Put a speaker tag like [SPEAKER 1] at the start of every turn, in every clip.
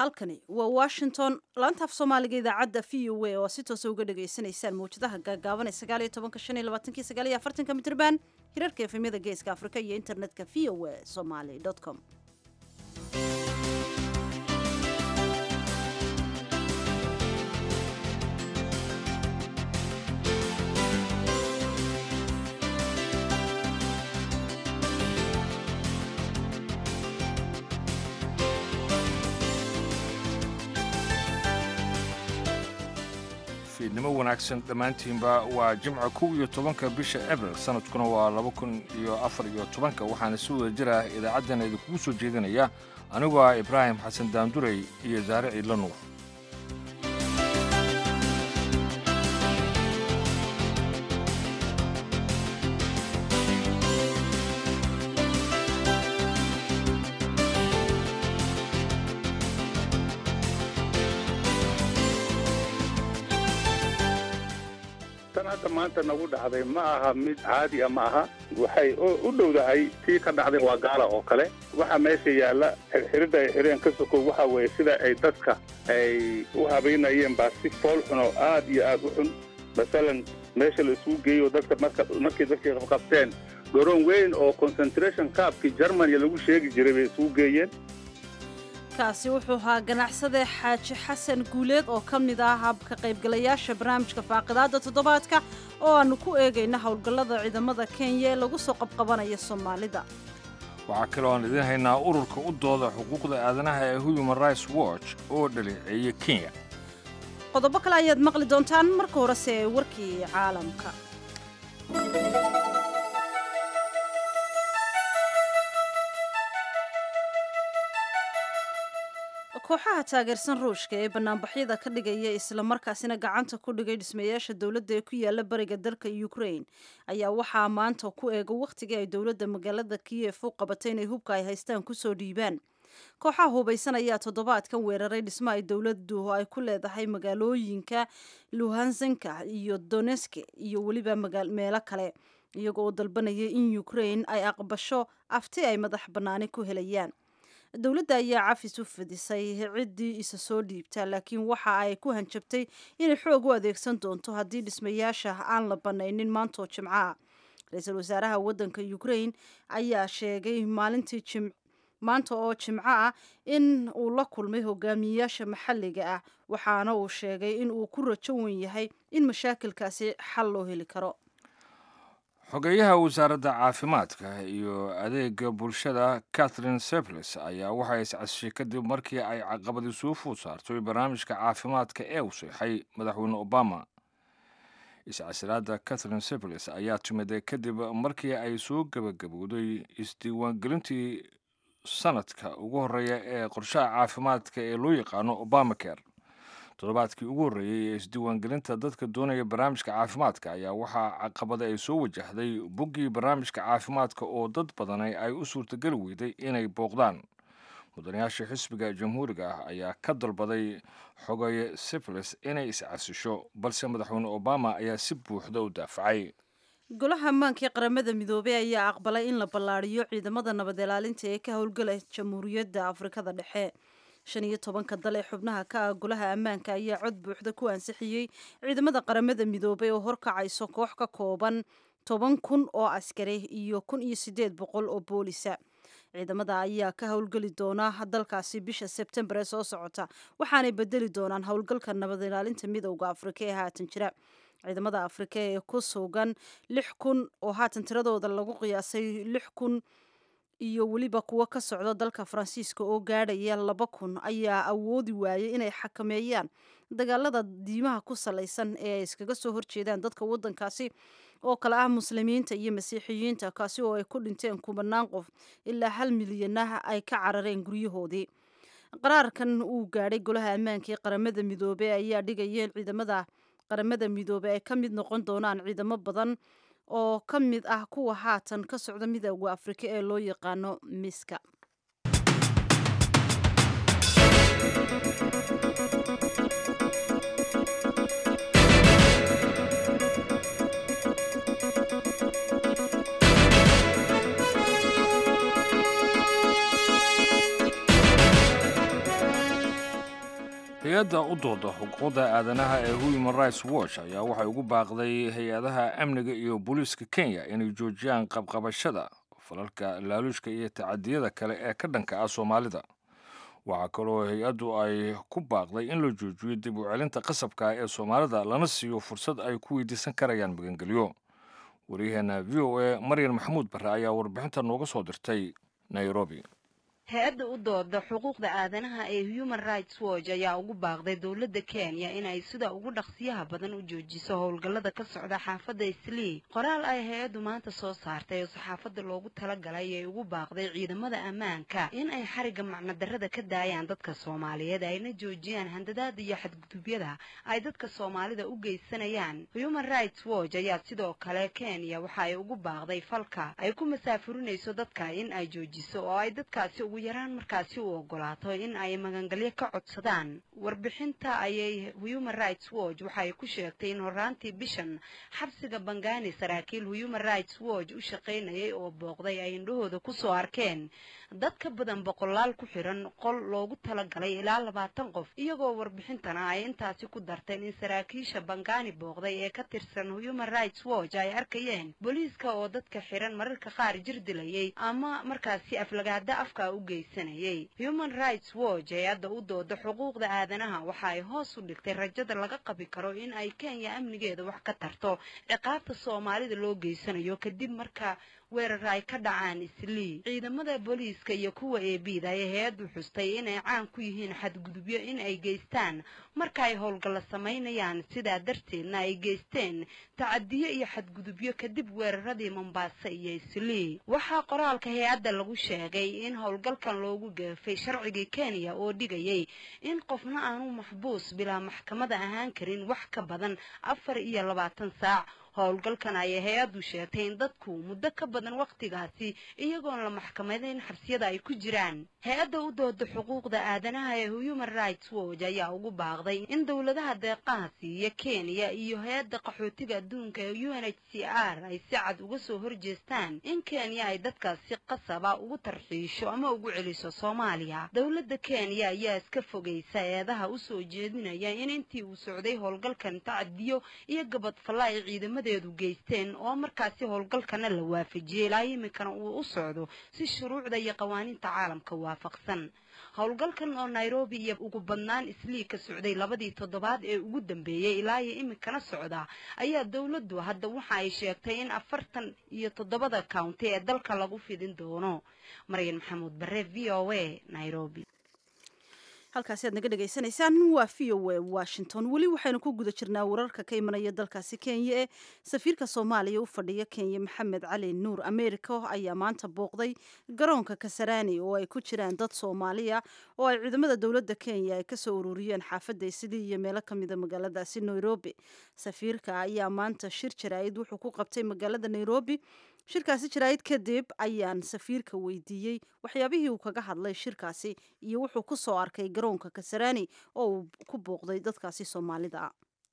[SPEAKER 1] halkani waa washington laanta af soomaaliga idaacadda v o a oo si toosa uga dhagaysanaysaan mawjadaha gaagaaban ee sagaal iyo tobanka shan iyo labaatanki sagaal iyo afartanka mitrban hirarka efemyada geeska afrika iyo internetka v o a somaly com
[SPEAKER 2] fiidnimo wanaagsan dhammaantiinba waa jimca kow iyo tobanka bisha abril sanadkuna waa laba kun iyo afar iyo tobanka waxaana si wada jir ah idaacaddana idinkugu soo jeedinaya anigoo ah ibraahim xasan daandurey iyo daare ciidla nuur
[SPEAKER 3] tan hadda maanta nagu dhacday ma aha mid caadi a ma aha waxay u dhowdahay tii ka dhacday waa gaala oo kale waxaa meesha yaalla xirxirida ay xireen ka sokow waxa weeye sida ay dadka ay u habaynayeen baa si fool xun oo aad iyo aad u xun masalan meesha la isugu geeyo dadka marka markii dadkii qabqabteen garoon weyn oo concentration caabkii germany lagu sheegi jiray bay isugu geeyeen
[SPEAKER 1] kaasi wuxuu ahaa ganacsade xaaji xasan guuleed oo ka mid ah habka qaybgalayaasha barnaamijka faaqidaada toddobaadka oo aanu ku eegayna howlgallada ciidamada kenya ee lagu soo qabqabanaya soomaalida
[SPEAKER 2] waxaa kaloo aan idiin haynaa ururka u dooda xuquuqda aadanaha ee human rights watch oo dhaleeceeya kenya
[SPEAKER 1] qodobo kale ayaad maqli doontaan marka horese ee warkii caalamka kooxaha taageersan ruushka ee banaanbaxyada ka dhigaya islamarkaasina gacanta ku dhigay dhismayaasha dowladda ee ku yaala bariga dalka ukraine ayaa waxaa maanta ku eega wakhtigii ay dowladda magaalada kiyef u qabatay inay hubka ay haystaan kusoo dhiibaan kooxaha hubaysan ayaa toddobaadkan weeraray dhismo ay dowladdu ay ku leedahay magaalooyinka luhansinka iyo doneske iyo weliba meelo kale iyagoo oo dalbanaya in ukraine ay aqbasho afti ay madax bannaani ku helayaan dowladda ayaa cafis u fidisay ciddii isa soo dhiibta laakiin waxa ay ku hanjabtay inay xoog u adeegsan doonto haddii dhismayaasha aan la banaynin maantoo jimco ah ra-iisul wasaaraha waddanka ukraine ayaa sheegay maalintii jim maanta oo jimco ah in uu la kulmay hogaamiyeyaasha maxalliga ah waxaana uu sheegay in uu ku rajo wen yahay in mashaakilkaasi xal loo heli karo
[SPEAKER 2] xogeeyaha wasaaradda caafimaadka iyo adeega bulshada catherine seples ayaa waxay iscasishay kadib markii ay caqabadi soo food saartay barnaamijka caafimaadka ee u seexay madaxweyne obama iscasilaadda catherine seples ayaa timiday kadib markii ay soo gebagabowday isdiiwaangelintii sanadka ugu horreeya ee qorshaha caafimaadka ee loo yaqaano obamacare toddobaadkii ugu horreeyey ee isdiiwaangelinta dadka doonaya barnaamijka caafimaadka ayaa waxaa caqabada ay soo wajahday boggii barnaamijka caafimaadka oo dad badanay ay u suurtageli weyday inay booqdaan mudanayaasha xisbiga jamhuuriga ah ayaa ka dalbaday xogeeye sifles inay iscasisho balse madaxweyne obama ayaa si buuxda u daafacay
[SPEAKER 1] golaha ammaanka ee qaramada midoobey ayaa aqbalay in la ballaariyo ciidamada nabad ilaalinta ee ka howlgala jamhuuriyadda afrikada dhexe shan iyo tobanka dal ee xubnaha ka ah golaha ammaanka ayaa cod buuxda ku ansixiyey ciidamada qaramada midoobey oo horkacayso koox ka kooban toban kun oo askari iyo kun iyo siddeed boqol oo boolisa ciidamada ayaa ka howlgeli doona dalkaasi bisha sebtembar ee soo socota waxaanay bedeli doonaan howlgalka nabad ilaalinta midowda afrika ee haatan jira ciidamada afrika ee ku sugan lix kun oo haatan tiradooda lagu qiyaasay lix kun iyo weliba kuwo ka socda dalka faransiiska oo gaadhaya laba kun ayaa awoodi waayay inay xakameeyaan dagaalada diimaha ku salaysan ee ay iskaga soo horjeedaan dadka waddankaasi oo kale ah muslimiinta iyo masiixiyiinta kaasi oo ay ku dhinteen kubanaan qof ilaa hal milyanah ay ka carareen guryahoodii qaraarkan uu gaadhay golaha ammaanka ee qaramada midoobey ayaa dhigaya in ciidamada qaramada midoobey ay ka mid noqon doonaan ciidamo badan oo ka mid ah kuwa haatan ka socda midooda afrika ee loo yaqaano miska
[SPEAKER 2] hay-adda u dooda xuquuqda aadanaha ee human rights watch ayaa waxay ugu baaqday hay-adaha amniga iyo booliiska kenya inay joojiyaan qabqabashada falalka laaluushka iyo tacadiyada kale ee ka dhanka ah soomaalida waxaa kaloo hay-addu ay ku baaqday in la joojiyo dib u celinta qasabka ee soomaalida lana siiyo fursad ay ku weydiisan karayaan magangelyo waryaheena v o a maryan maxamuud barre ayaa warbixinta nooga soo dirtay nairobi
[SPEAKER 4] hay-adda u dooda xuquuqda aadanaha ee human rights watch ayaa ugu baaqday dowladda kenya in ay sida ugu dhaqsiyaha badan u joojiso howlgallada ka socda xaafadda islii qoraal ay hay-addu maanta soo saartay oo saxaafadda loogu talagalay ay ugu baaqday ciidamada ammaanka in ay xarigga macnadarrada ka daayaan dadka soomaaliyeed ayna joojiyaan handadaada iyo xadgudubyada ay dadka soomaalida u geysanayaan human rights watch ayaa sidoo kale kenya waxa ay ugu baaqday falka ay ku masaafurinayso dadka in ay joojiso oo ay dadkaasi ugu yaraan markaasi u ogolaato in ay magangalyo ka codsadaan warbixinta ayay human rights watch waxay ku sheegtay in horaantii bishan xabsiga bangani saraakiil human rights watch u shaqaynayay oo booqday ay indhahooda kusoo arkeen dad ka badan boqolaal ku xiran qol loogu talagalay ilaa labaatan qof iyagoo warbixintana ay intaasi ku darteen in saraakiisha bangani booqday ee ka tirsan human rights watch ay arkayeen booliiska oo dadka xiran mararka qaar jir dilayay ama markaasi aflagaada afka u geysanayay human rights watch hay-adda u dooda xuquuqda aadanaha waxa ay hoos u dhigtay rajada laga qabi karo in ay kenya amnigeeda wax ka tarto ciqaabta soomaalida loo geysanayo kadib marka weerar ay ka dhacaan islii ciidamada booliiska iyo kuwa eebida ay hay-addu xustay inay caan ku yihiin xadgudubyo in ay geystaan marka ay howlgalla samaynayaan sidaa darteedna ay geysteen tacadiyo iyo xadgudubyo kadib weeraradii mombasa iyo islii waxaa qoraalka hay-adda lagu sheegay in howlgalkan loogu geefay sharcigii kenya oo dhigayay in qofna aanu maxbuus bilaa maxkamada ahaan karin wax ka badan afar iyo labaatan saac howlgalkan ayay hay-addu sheegtay in dadku muddo ka badan wakhtigaasi iyagoon la maxkamadeyn xabsiyada ay ku jiraan hay-adda u dooda xuquuqda aadanaha ee human rights watch ayaa ugu baaqday in dowladaha deeqaha siiya kenya iyo hay-adda qaxootiga adduunka ee u n h c r ay si cad uga soo horjeestaan in kenya ay dadkaasi qasaba ugu tarxiisho ama ugu celiso soomaaliya dowladda kenya ayaa iska fogaysa eedaha usoo jeedinaya in intii uu socday howlgalkan tacadiyo iyo gabadfalla ay ciidamada deedu geysteen oo markaasi howlgalkana la waafajiyey ilaa iminkana uu u socdo si shuruucda iyo qawaaniinta caalamka waafaqsan howlgalkan oo nairobi iyo ugu badnaan islii ka socday labadii toddobaad ee ugu dambeeyey ilaa iyo iminkana socda ayaa dowladdu hadda waxa ay sheegtay in afartan iyo toddobada county ee dalka lagu fidin doono maryan maxamuud bare v o a nairobi
[SPEAKER 1] halkaasi aad naga dhegaysanaysaan waa v o a washington weli waxaynu ku guda jirnaa wararka ka imanaya dalkaasi kenya ee safiirka soomaaliya u fadhiya kenya maxamed cali nuur america ayaa maanta booqday garoonka kasarani oo ay ku jiraan dad soomaaliya oo ay ciidamada dowladda kenya ay kasoo ururiyeen xaafadda islii iyo meelo kamida magaaladaasi nairobi safiirka ayaa maanta shir jaraa'id wuxuu ku qabtay magaalada nairobi shirkaasi jaraa'id kadib ayaan safiirka weydiiyey waxyaabihii uu kaga hadlay shirkaasi iyo wuxuu ku soo arkay garoonka kasarani oo uu ku booqday dadkaasi soomaalida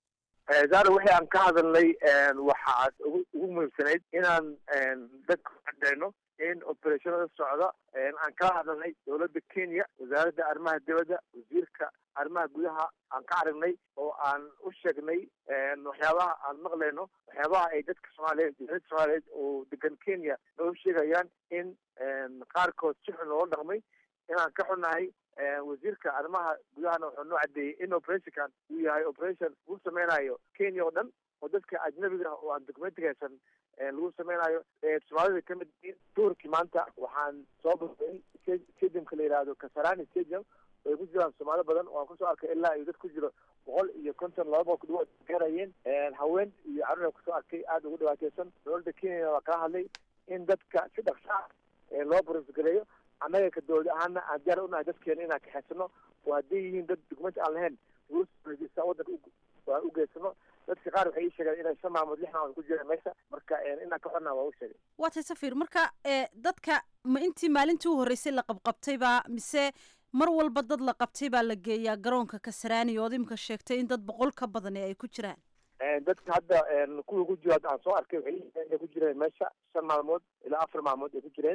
[SPEAKER 1] ah
[SPEAKER 5] zaara wixii aan ka hadalnay waxaad ugu ugu muhiimsanayd inaan dadka cadeyno in operationada socda aan kala hadalnay dowladda kenya wasaaradda arrimaha dibadda wasiirka arrimaha gudaha aan ka aragnay oo aan u sheegnay waxyaabaha aan maqlayno waxyaabaha ay dadka soomaaliyeed dowladda soomaaliyeed oo degan kenya noo sheegayaan in qaarkood si xun loola dhaqmay inaan ka xunnahay wasiirka arrimaha gudahana wuxuu noo cadeeyey in operationkan uu yahay operation lagu sameynayo kenya oo dhan oo dadka ajnabiga oo aan documentiga haysan lagu sameynayo soomaalida kamid yihiin duurkii maanta waxaan soo booqday stadiumka la yihahdo kasarani stadium oo ay ku jiraan soomaali badan oo aan kusoo arkay ilaa iyo dad ku jiro boqol iyo konton laba boqol kudhawaad gaarayeen haween iyo carruur kusoo arkay aada ugu dhibaateysan dowladda kenyana waa kala hadlay in dadka si dhaqsa ah loo borosgareeyo annaga ka dowlad ahaana aan diyaar unahay dadkeena inaan kaxeysano oo hadday yihiin dad documenti aan lahayn rusa wadanka aan u geysano dadka qaar waxay ii sheegeen inay shan maalmood lix maalmood ku jireen meesha marka inaan ka xornaa waa u sheegay
[SPEAKER 1] waa tay safiir marka dadka ma intii maalintii u horreysay la qabqabtaybaa mise mar walba dad la qabtay baa la geeyaa garoonka kasaraani ood imika sheegtay in dad boqol ka badani ay ku jiraan
[SPEAKER 5] dadka hadda kuwa ku jiro hadda aan soo arkay waxay inay ku jireen meesha shan maalmood ilaa afar maalmood ay ku jireen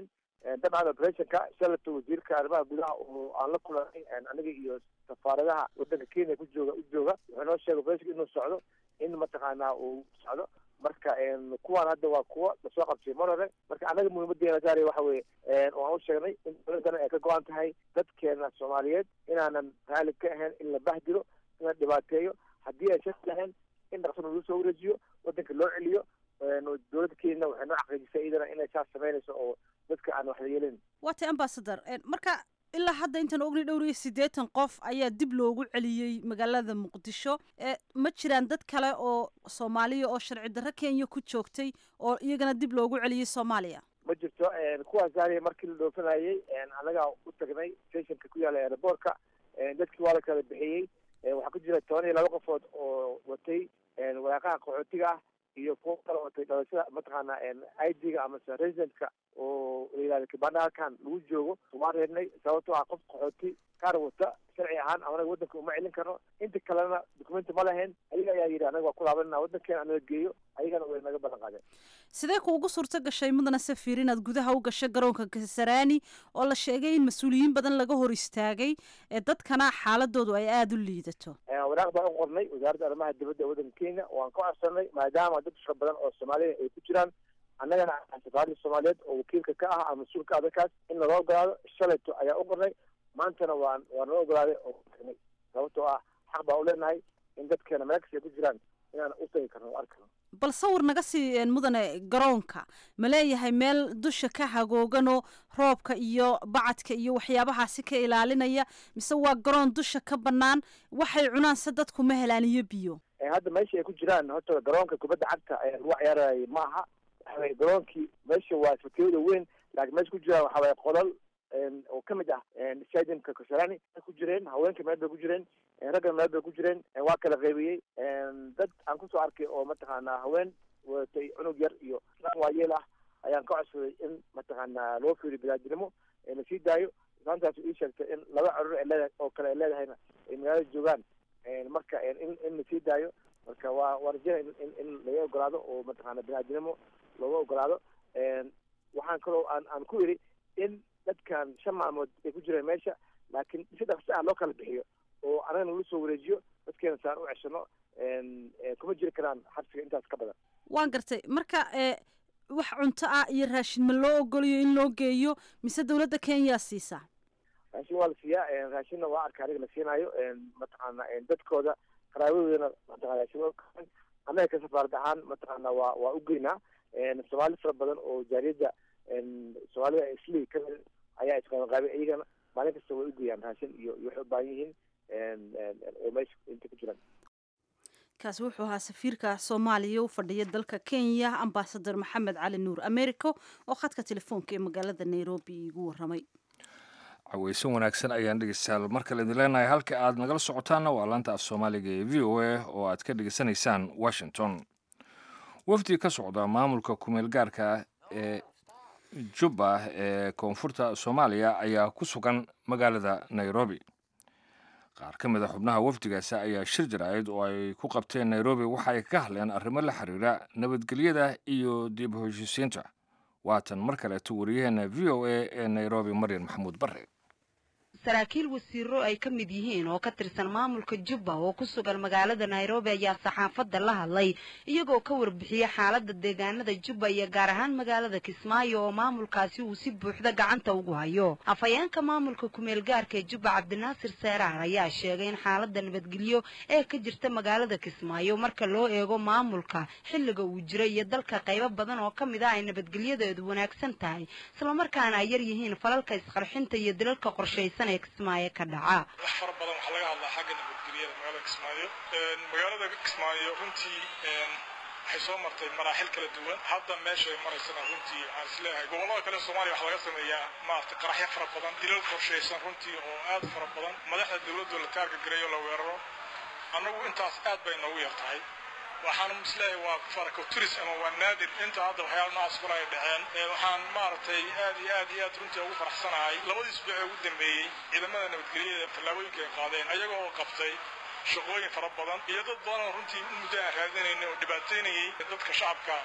[SPEAKER 5] dabcan operationka shalato wasiirka arrimaha gudaha oo aan la kulanay aniga iyo safaaradaha wadanka kenya ku jooga u jooga wuxuu noo sheegay operationka inuu socdo in mataqaanaa uu socdo marka kuwaan hadda waa kuwa lasoo qabtay mar hore marka annaga muhiimadeena gaari waxa weye waan u sheegnay in dowladana ay ka go-an tahay dadkeena soomaaliyeed inaanan raali ka ahayn in la bahdilo in la dhibaateeyo haddii ay shaki lahayn in dhaqsana lagu soo wareejiyo wadanka loo celiyo dowladda kenyana waxay noo xaqiijisay iyadana inay saas samaynayso oo dadka aan waxla yeelin
[SPEAKER 1] waatay ambasador marka ilaa hadda intaan ognay dhowr iyo siddeetan qof ayaa dib loogu celiyey magaalada muqdisho ma jiraan dad kale oo soomaaliya oo sharci darro kenya ku joogtay oo iyagana dib loogu celiyey soomaaliya
[SPEAKER 5] ma jirto kuwaas gaariya markii la dhoofanayey annagaa u tagnay stationka ku yaala aeroboortka dadkii waa la kala bixiyey waxaa ku jira toban iyo laba qofood oo watay waraaqaha qaxootiga ah iyo kuwa kala watay dhalashada mataqaana i d-ga amase residentka oo layihahda kibanda halkan lagu joogo waan reebnay sababtoo ah qof qaxooti kaar wata sharci ahaan anaga wadanka uma celin karno inta kalena documenti ma lahayn ayaga ayaa yidhi anaga waa ku laabanana wadankeena anaga geeyo ayagana way naga balan qaadeen
[SPEAKER 1] sidee kuugu suurto gashay mudana safiir inaad gudaha u gashay garoonka kasaraani oo la sheegay in mas-uuliyiin badan laga hor istaagay ee dadkana xaaladoodu ay aada u liidato
[SPEAKER 5] waraaq baan u qornay wasaaradda arrimaha dibadda ee wadanka kenya waan ka codsanay maadaama dad fara badan oo soomaaliya ay ku jiraan annagana safaarada soomaaliyeed oo wakiilka ka ah ama mas-uulka adalkaas in naloo ogolaado shalayto ayaa u qornay maantana waan waa naloo ogolaaday oo tagnay sababtoo ah xaq baa u leenahay in dadkeena meel kasta ay ku jiraan inaan u tagi karno o arkano
[SPEAKER 1] bal sawir naga sii mudane garoonka ma leeyahay meel dusha ka hagooganoo roobka iyo bacadka iyo waxyaabahaasi ka ilaalinaya mise waa garoon dusha ka bannaan waxay cunaan se dadku ma helaan iyo biyo
[SPEAKER 5] hadda meesha ay ku jiraan horta garoonka kubadda cagta ayaa lagu ciyaarayay ma aha waxaweye garoonkii meesha waa fakiyada weyn laakiin meesha ku jiraan waxa waye qolal oo kamid ah stadiumka kasarani ku jireen haweenka meel bay ku jireen raggan meel bay ku jireen waa kala qaybiyey dad aan kusoo arkay oo mataqaanaa haween wadatay cunug yar iyo islaan waayeel ah ayaan ka codsaday in mataqaanaa loo fiiriyo bilaadinimo la sii daayo islaantaas ii sheegtay in laba carur ay leedahay oo kale ay leedahayna ay magaalada joogaan marka in in la sii daayo marka waa waa rajena in in laga ogolaado oo mataqaana binaadinimo looga ogolaado waxaan kaloo aan aan ku yidhi in dadkan shan maalmood ay ku jireen meesha laakiin si dhaqsi ah loo kala bixiyo oo anagana lagu soo wareejiyo dadkeena saan u ceshano kuma jiri karaan xabsiga intaas ka badan
[SPEAKER 1] waan gartay marka wax cunto ah iyo raashin ma loo ogoliyo in loo geeyo mise dawladda kenya siisaa
[SPEAKER 5] raashin waa la siiyaa raashinna waa arka aniga la siinaayo mataqaana dadkooda qaraabadoodana mataqana raashin annaga ka safaarad ahaan mataqaana waa waa u geynaa soomaali fara badan oo jaariyadda soomaalida isli kamid ayaa isqabanqaabay iyagana maalin kasta way u geeyaan raashin iyo iyo waxay u baahan yihiin oo meesha inta ku jiraan
[SPEAKER 1] kaasi wuxuu ahaa safiirka soomaaliya u fadhiya dalka kenya ambasador maxamed cali nuur americo oo khadka telefoonka ee magaalada nairobi igu waramay
[SPEAKER 2] caweysan wanaagsan ayaan dhegeystayaal mar kale idin leenahay halka aad nagala socotaanna waa laanta af soomaaliga ee v o a oo aad ka dhegeysanaysaan washington wafdi ka socda maamulka kumeel gaarka ee jubba ee koonfurta soomaaliya ayaa ku sugan magaalada nairobi qaar ka mid a xubnaha wafdigaasi ayaa shir jaraa'id oo ay ku qabteen nairobi waxa ay ka hadleen arrimo la xiriira nabadgelyada iyo dib u heshiisiinta waatan mar kaleeto wariyaheena v o a ee nairobi maryan maxamuud bare
[SPEAKER 4] saraakiil wasiiro ay ka mid yihiin oo ka tirsan maamulka jubba oo ku sugan magaalada nairobi ayaa saxaafadda la hadlay iyagoo ka warbixiyey xaaladda deegaanada jubba iyo gaar ahaan magaalada kismaayo oo maamulkaasi uu si buuxda gacanta ugu hayo afhayeenka maamulka kumeel gaarka ee jubba cabdinaasir seeraar ayaa sheegay in xaaladda nabadgelyo ee ka jirta magaalada kismaayo marka loo eego maamulka xilliga uu jira iyo dalka qaybo badan oo ka mid ah ay nabadgelyadeedu wanaagsan tahay islamarkaana ay yar yihiin falalka isqarxinta iyo dilalka qorshaysan kismaayo ka dhaca
[SPEAKER 6] wax fara badan waxaa laga hadlaa xagga nabadgelyada magaalada kismaayo magaalada kismaayo runtii waxay soo martay maraaxil kala duwan hadda meesha ay maraysana runtii waxaan isleeyahay gobollada kale soomaaliya waxaa laga sameeyaa maaragtay qaraxyo fara badan dilal qorshaysan runtii oo aad fara badan madaxda dawladda la taarga gareeyo la weeraro annagu intaas aad bay noogu yar tahay waxaan isleeyahay waa farcoturis ama waa naadir inta hadda waxyaala noocaas kula ay dhaceen waxaan maaragtay aad iyo aad iyo aad runtii ugu faraxsanahay labadii isbuuc ee ugu dambeeyey ciidamada nabadgelyada tallaabooyinka ay qaadeen ayaga oo qabtay shaqooyin fara badan iyo dad badan oo runtii muddo aan raadinaynay oo dhibaataynayay dadka shacabka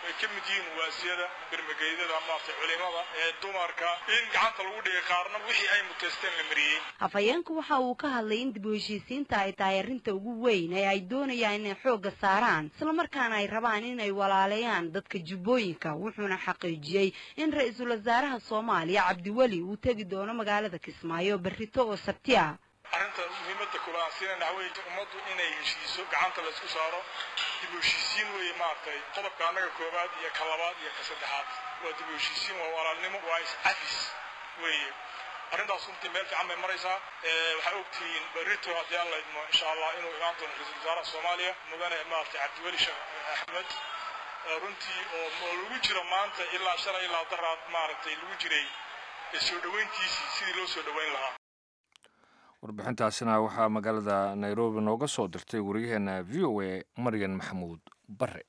[SPEAKER 6] ay ka mid yihiin waasiyada bermageydada maaragtay culimada ee dumarka in gacanta lagu dhigay qaarna wixii ay muteysteen la mariyey
[SPEAKER 4] afhayeenku waxa uu ka hadlay in dib u heshiisiinta ay tahay arrinta ugu weyn ee ay doonayaan inay xoogga saaraan islamarkaana ay rabaan inay walaaleeyaan dadka jubbooyinka wuxuuna xaqiijiyey in ra-iisul wasaaraha soomaaliya cabdiweli uu tegi doono magaalada kismaayo berrito oo sabti ah
[SPEAKER 6] arrinta muhiimadda koobaad aan siinayna waxaa weeye ummaddu inay heshiiso gacanta la isku saaro dib u heshiisiin weeye maaragtay qodobka annaga koobaad iyo ka labaad iyo ka saddexaad waa dib u heshiisiin waa walaalnimo waa is-cafis weeye arrintaas runtii meel fiican bay maraysaa waxaa ogtihiin berrito haddii alla idmo insha allah inuu imaan doono ra-iisul wasaaraha soomaaliya mudane maaragtay cabdiweli sheekh axmed runtii oo oo lagu jiro maanta ilaa shalay ilaa daraad maaragtay lagu jiray soo dhoweyntiisii sidii loo soo dhoweyn lahaa
[SPEAKER 2] warbixintaasina waxaa magaalada nairobi nooga soo dirtay waryaheena v o a maryan maxamuud bare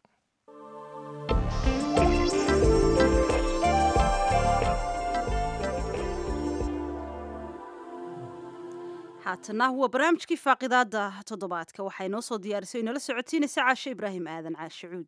[SPEAKER 1] haatana waa barnaamijkii faaqidaada toddobaadka waxay noo soo diyaarisay inala socotiinaysa caashe ibraahim aadan caashe cuud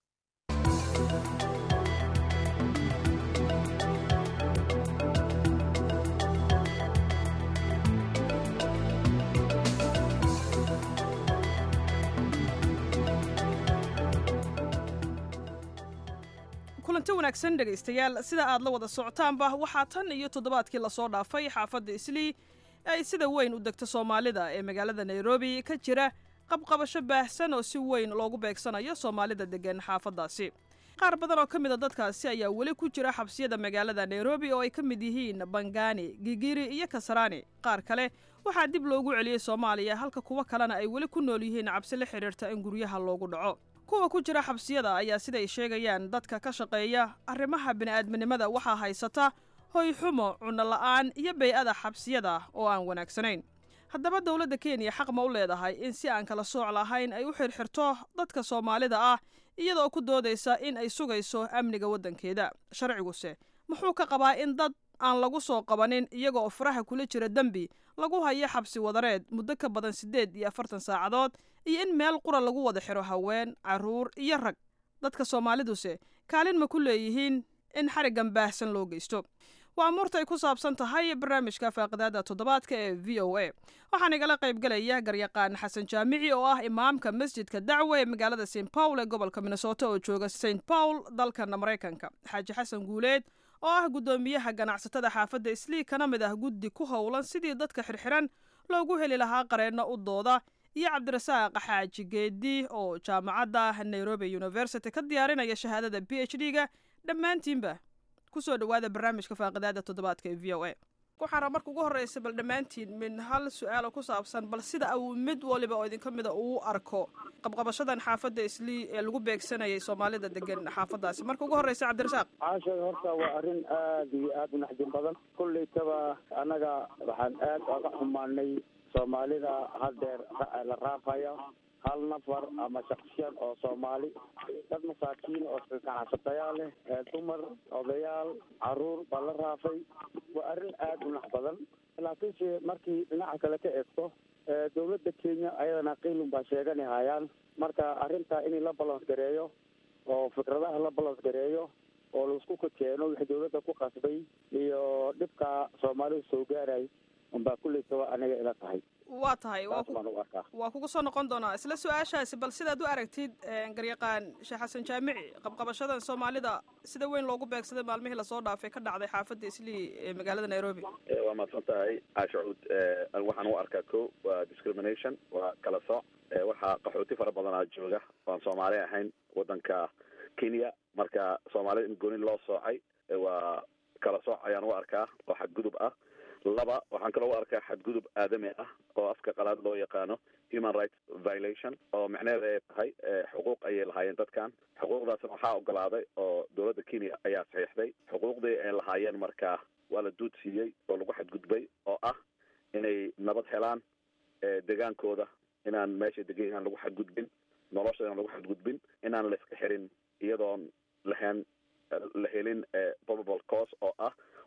[SPEAKER 7] kulanti wanaagsan dhegaystayaal sida aad la wada socotaanba waxaa tan iyo toddobaadkii lasoo dhaafay xaafadda islii ay sida weyn u degto soomaalida ee magaalada nairobi ka jira qabqabasho baahsan oo si weyn loogu beegsanayo soomaalida deggan xaafaddaasi qaar badan oo ka mid a dadkaasi ayaa weli ku jira xabsiyada magaalada nairobi oo ay ka mid yihiin bangani gigiri iyo kasarani qaar kale waxaa dib loogu celiyey soomaaliya halka kuwo kalena ay weli ku nool yihiin cabsi la xidhiirta in guryaha loogu dhaco kuwa ku jira xabsiyada ayaa siday sheegayaan dadka ka shaqeeya arrimaha bini'aadminimada waxaa haysata hoy xumo cunno la'aan iyo bay-ada xabsiyada oo aan wanaagsanayn haddaba dowladda kenya xaq ma u leedahay in si aan kala sooc lahayn ay u xirxirto dadka soomaalida ah iyadoo ku doodaysa in ay sugayso amniga waddankeeda sharciguse muxuu ka qabaa in dad aan lagu soo qabanin iyagoo faraha kula jira dembi lagu hayo xabsi wadareed muddo ka badan siddeed iyo afartan saacadood iyo in meel qura lagu wada xiro haween carruur iyo rag dadka soomaaliduse kaalin ma ku leeyihiin in xariggan baahsan loo geysto waa amuurta ay ku saabsan tahay barnaamijka faaqidaada toddobaadka ee v o a waxaan igala qayb galaya garyaqaan xasan jaamici oo ah imaamka masjidka dacwe ee magaalada st paul ee gobolka minnesota oo jooga st paul dalkana maraykanka xaaji xasan guuleed oo ah guddoomiyaha ganacsatada xaafadda islii kana mid ah guddi ku howlan sidii dadka xirxiran loogu heli lahaa qareenno u dooda iyo cabdirasaaq xaaji geedi oo jaamacadda nairobi university ka diyaarinaya shahaadada b h d ga dhammaantiinba kusoo dhawaada barnaamijka faaqidaada toddobaadka ee v o a waxaana marka ugu horreysa bal dhammaantiin min hal su-aalo ku saabsan bal sida uu mid waliba oo idinka mida uu arko qabqabashadan xaafadda islii ee lagu beegsanayay soomaalida degan xaafaddaasi marka ugu horreysa cabdirasaaq
[SPEAKER 8] caasha horta waa arrin aada iyo aada u naxdin badan kullaytaba annaga waxaan aad oga xumaanay soomaalida haddeer la raafaya hal nafar ama shaksiyan oo soomaali dad masaakiin oo ganacsatayaal leh dumar odayaal caruur baa la raafay waa arrin aada u nax badan laakiinse markii dhinaca kale ka eegto dowladda kenya ayadana qiilun baa sheegani hayaan marka arrintaa in la balans gareeyo oo fikradaha la balans gareeyo oo laisku kakeeno wixii dowladda ku qasbay iyo dhibka soomaalida soo gaaray unbaa kullaytaba aniga ila tahay
[SPEAKER 7] waa tahay
[SPEAKER 8] saas baan u arkaa
[SPEAKER 7] waa kugu soo noqon doonaa isla su-aashaasi bal sidaad u aragtid garyaqaan sheekh xasan jaamici qabqabashadan soomaalida sida weyn loogu beegsaday maalmihii lasoo dhaafay ka dhacday xaafadda islii ee magaalada nairobi
[SPEAKER 9] waa mahadsan tahay caasha cuud waxaan u arkaa ko waa discrimination waa kala sooc waxaa qaxooti fara badanaa jooga oan soomaali ahayn wadanka kenya marka soomaalida in gooni loo soocay waa kala sooc ayaan u arkaa oo xadgudub ah laba waxaan kaloo u arkaa xadgudub aadami ah oo afka qalaad loo yaqaano human rights violation oo micneheeda ay tahay xuquuq ayay lahaayeen dadkan xuquuqdaasna waxaa ogolaaday oo dowladda kenya ayaa saxiixday xuquuqdii ay lahaayeen markaa waa la duud siiyey oo lagu xadgudbay oo ah inay nabad helaan degaankooda inaan meesha degan inaan lagu xadgudbin nolosha inaan lagu xadgudbin inaan la iska xirin iyadoon lahayn la helin probable cause oo ah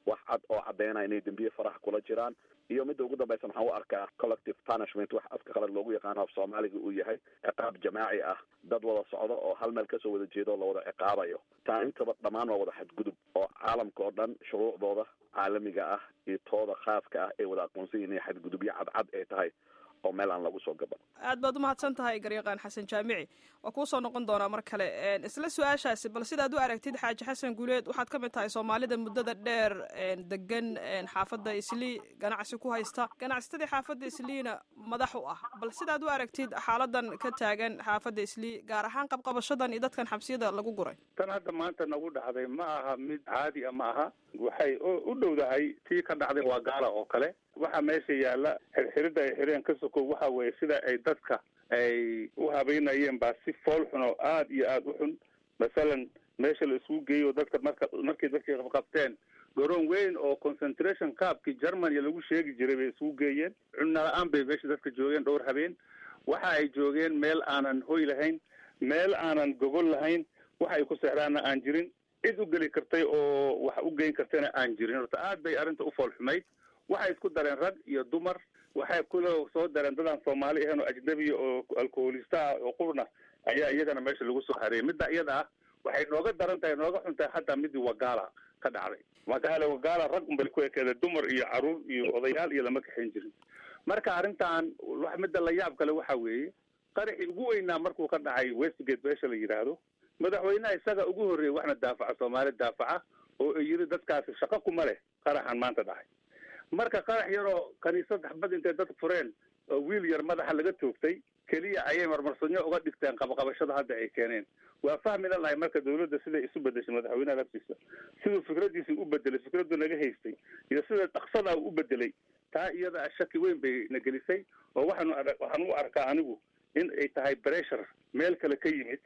[SPEAKER 9] wax cad oo caddeynaya inay dembiye faraha kula jiraan iyo midda ugu dambaysa waxaan u arkaa collective punishment wax afka qalad loogu yaqaano af soomaaliga uu yahay ciqaab jamaaci ah dad wada socdo oo hal meel kasoo wada jeedo oo lawada ciqaabayo taa intaba dhammaan waa wada xadgudub oo caalamka oo dhan shuruucdooda caalamiga ah iyo tooda khaaska ah ay wada aqoonsan yihin inay xadgudubyo cadcad ay tahay oo meel aan lagu soo gaban
[SPEAKER 7] aad baad umahadsan tahay garyaqaan xasan jaamici waa kuu soo noqon doonaa mar kale isla su-aashaasi bal sidaad u aragtid xaaji xasan guuleed waxaad ka mid tahay soomaalida muddada dheer degan xaafadda islii ganacsi ku haysta ganacsatadii xaafadda isliina madax u ah bal sidaad u aragtid xaaladan ka taagan xaafadda islii gaar ahaan qabqabashadan iyo dadkan xabsiyada lagu guray
[SPEAKER 3] tan hadda maanta nagu dhacday ma aha mid caadi a ma aha waxay u dhowdahay tii ka dhacday waa gaala oo kale waxaa meesha yaalla xirxirida ay xireen ka sokow waxa weeye sida ay dadka ay u habeynayeen baa si fool xun oo aada iyo aada u xun masalan meesha la isugu geeyo dadka marka markay dadkii qabqabteen garoon weyn oo concentration caabkii germany lagu sheegi jiray bay isugu geeyeen cunna la-aan bay meesha dadka joogeen dhowr habeen waxa ay joogeen meel aanan hoy lahayn meel aanan gogol lahayn waxa ay ku seexdaanna aan jirin cid u geli kartay oo wax u geyn kartayna aan jirin horta aad bay arrinta u fool xumayd waxay isku dareen rag iyo dumar waxay kuloo soo dareen dadaan soomaali ahayn oo ajnabiya oo alkoholista ah oo qurna ayaa iyagana meesha lagu soo hareeyay midda iyada ah waxay nooga daran tahay nooga xun tahay hataa midii wagaala ka dhacday magaala wagaala rag unbay ku ekeeda dumar iyo caruur iyo odayaal iyo lama kaxayn jirin marka arrintan wax midda la yaab kale waxa weeye qaraxii ugu weynaa markuu ka dhacay westgate meesha la yidhaahdo madaxweynaha isaga ugu horreeyey waxna daafaca soomaali daafaca oo ay yiri dadkaasi shaqo kuma leh qaraxan maanta dhacay marka qarax yaroo kaniisad xabad intay dad fureen oo wiil yar madaxa laga toogtay keliya ayay marmarsanyo uga dhigteen qabaqabashada hadda ay keeneen waa fahmi la lahay marka dawladda siday isu bedeshay madaxweynaha laftiisa siduu fikradiisii u bedelay fikradu naga haystay iyo sida dhaqsadaa u bedelay taa iyada shaki weyn bay na gelisay oo waxaanu waxaan u arkaa anigu in ay tahay pressure meel kale ka yimid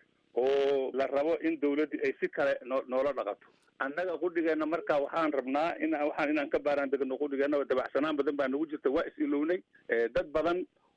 [SPEAKER 3] oo la rabo in dawladdii ay si kale noo noola dhaqato annaga qudhigeena marka waxaan rabnaa in waxaan inaan ka baaraan degno qudhigeena oo dabacsanaan badan baa nagu jirta waa is-ilownay dad badan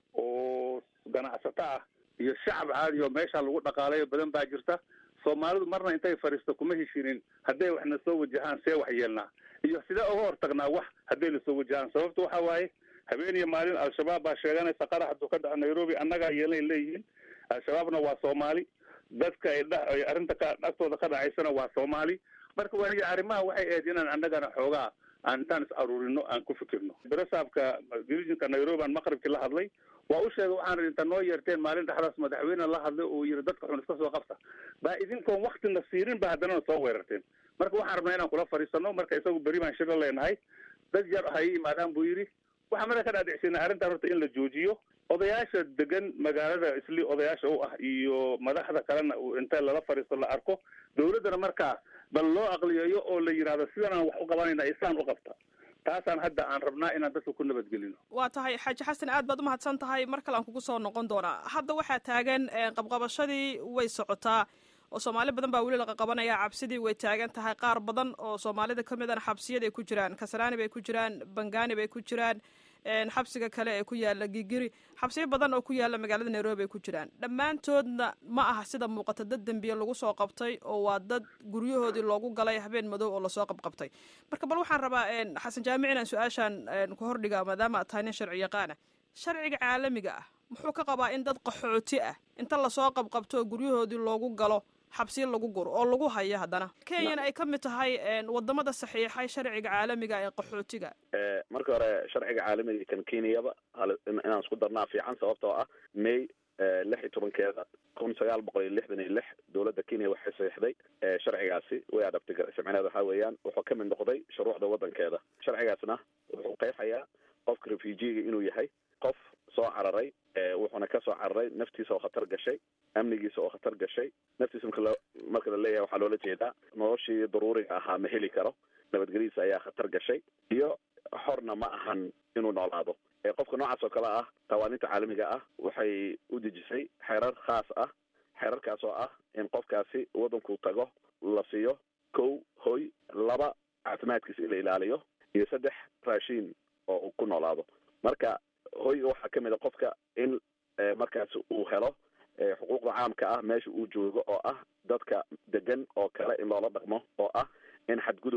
[SPEAKER 3] oo ganacsato ah iyo shacab caadi oo meesha lagu dhaqaalayo badan baa jirta soomaalidu marna intay fadhiisto kuma heshinin hadday waxna soo wajahaan see wax yeelnaa iyo sidee uga hortagnaa wax hadday na soo wajahaan sababta waxa waaye habeen iyo maalin al-shabaab baa sheeganaysa qarax hadduu ka dhaco nairobi annagaa yeelnay leeyihiin al-shabaabna waa soomaali dadka ay dha ay arrinta ka dhagtooda ka dhacaysana waa soomaali marka waa arrimaha waxay ahayd inaan annagana xoogaa aan intaan is aruurino aan ku fikirno berasaabka dirijinka nairobi aan maqribkii la hadlay waa u sheegay waxaan inta noo yeerteen maalin dhexdaas madaxweyne la hadlay oo yiri dadka xun iska soo qabta baa idinkoon waktina siirin ba haddana soo weerarteen marka waxaan rabnaa inaan kula fadhiisano marka isagu beri baan shiro leenahay dad yar hay imaadaan buu yidhi waxaa mada ka dhaadhicsinay arrintan horta in la joojiyo odayaasha degan magaalada isli odayaasha u ah iyo madaxda kalena inta lala fadhiisto la arko dawladdana markaa bal loo aqliyeeyo oo la yidhahdo sidanaan wax u qabanayna isaan u qabta taasaan hadda aan rabnaa inaan dadka ku nabadgelino
[SPEAKER 7] waa tahay xaaji xasan aad baad umahadsan tahay mar kale aan kugu soo noqon doonaa hadda waxaa taagan qabqabashadii way socotaa oo soomaali badan baa weli laqa qabanaya cabsidii way taagan tahay qaar badan oo soomaalida ka midana xabsiyaday ku jiraan kasaraani bay ku jiraan bangaani bay ku jiraan xabsiga kale ee ku yaala gigiri xabsiyo badan oo ku yaala magaalada nairobi ay ku jiraan dhammaantoodna ma aha sida muuqata dad dembiye lagu soo qabtay oo waa dad guryahoodii loogu galay habeen madow oo lasoo qabqabtay marka bal waxaan rabaa xasan jaamic inaan su-aashaan ku hordhiga maadaama aad tahay nin sharci yaqaana sharciga caalamiga ah muxuu ka qabaa in dad qaxooti ah inta lasoo qabqabto oo guryahoodii loogu galo xabsiyo lagu guro oo lagu hayo haddana kenyana ay ka mid tahay wadamada saxiixay sharciga caalamiga ee qaxootiga
[SPEAKER 9] marka hore sharciga caalamiga kan kenyaba inaan isku darnaa fiican sababtoo ah may lix iyo tobankeeda kun sagaal boqol iyo lixdan iyo lix dowladda kenya waxay saxiixday sharcigaasi way adabtay sharcineed waxaa weeyaan wuxuu ka mid noqday shuruucda waddankeeda sharcigaasna wuxuu qeexayaa qofka refugiga inuu yahay qof soo cararay wuxuuna ka soo cararay naftiisa oo khatar gashay amnigiisa oo khatar gashay naftiisa marka lo marka la leeyahay waxaa loola jeedaa noloshii daruuriga ahaa ma heli karo nabadgelyadiisa ayaa khatar gashay iyo xorna ma ahan inuu noolaado qofka noocaas oo kale ah qawaaniinta caalamiga ah waxay u dejisay xeerar khaas ah xeerarkaas oo ah in qofkaasi waddanku tago la siiyo kow hoy laba caafimaadkiisa in la ilaaliyo iyo saddex raashiin oo uu ku noolaado marka hoyga waxaa ka mid a qofka in markaas uu helo xuquuqda caamka ah meesha uu joogo oo ah dadka degan oo kale in loola dhaqmo oo ah in xadgudub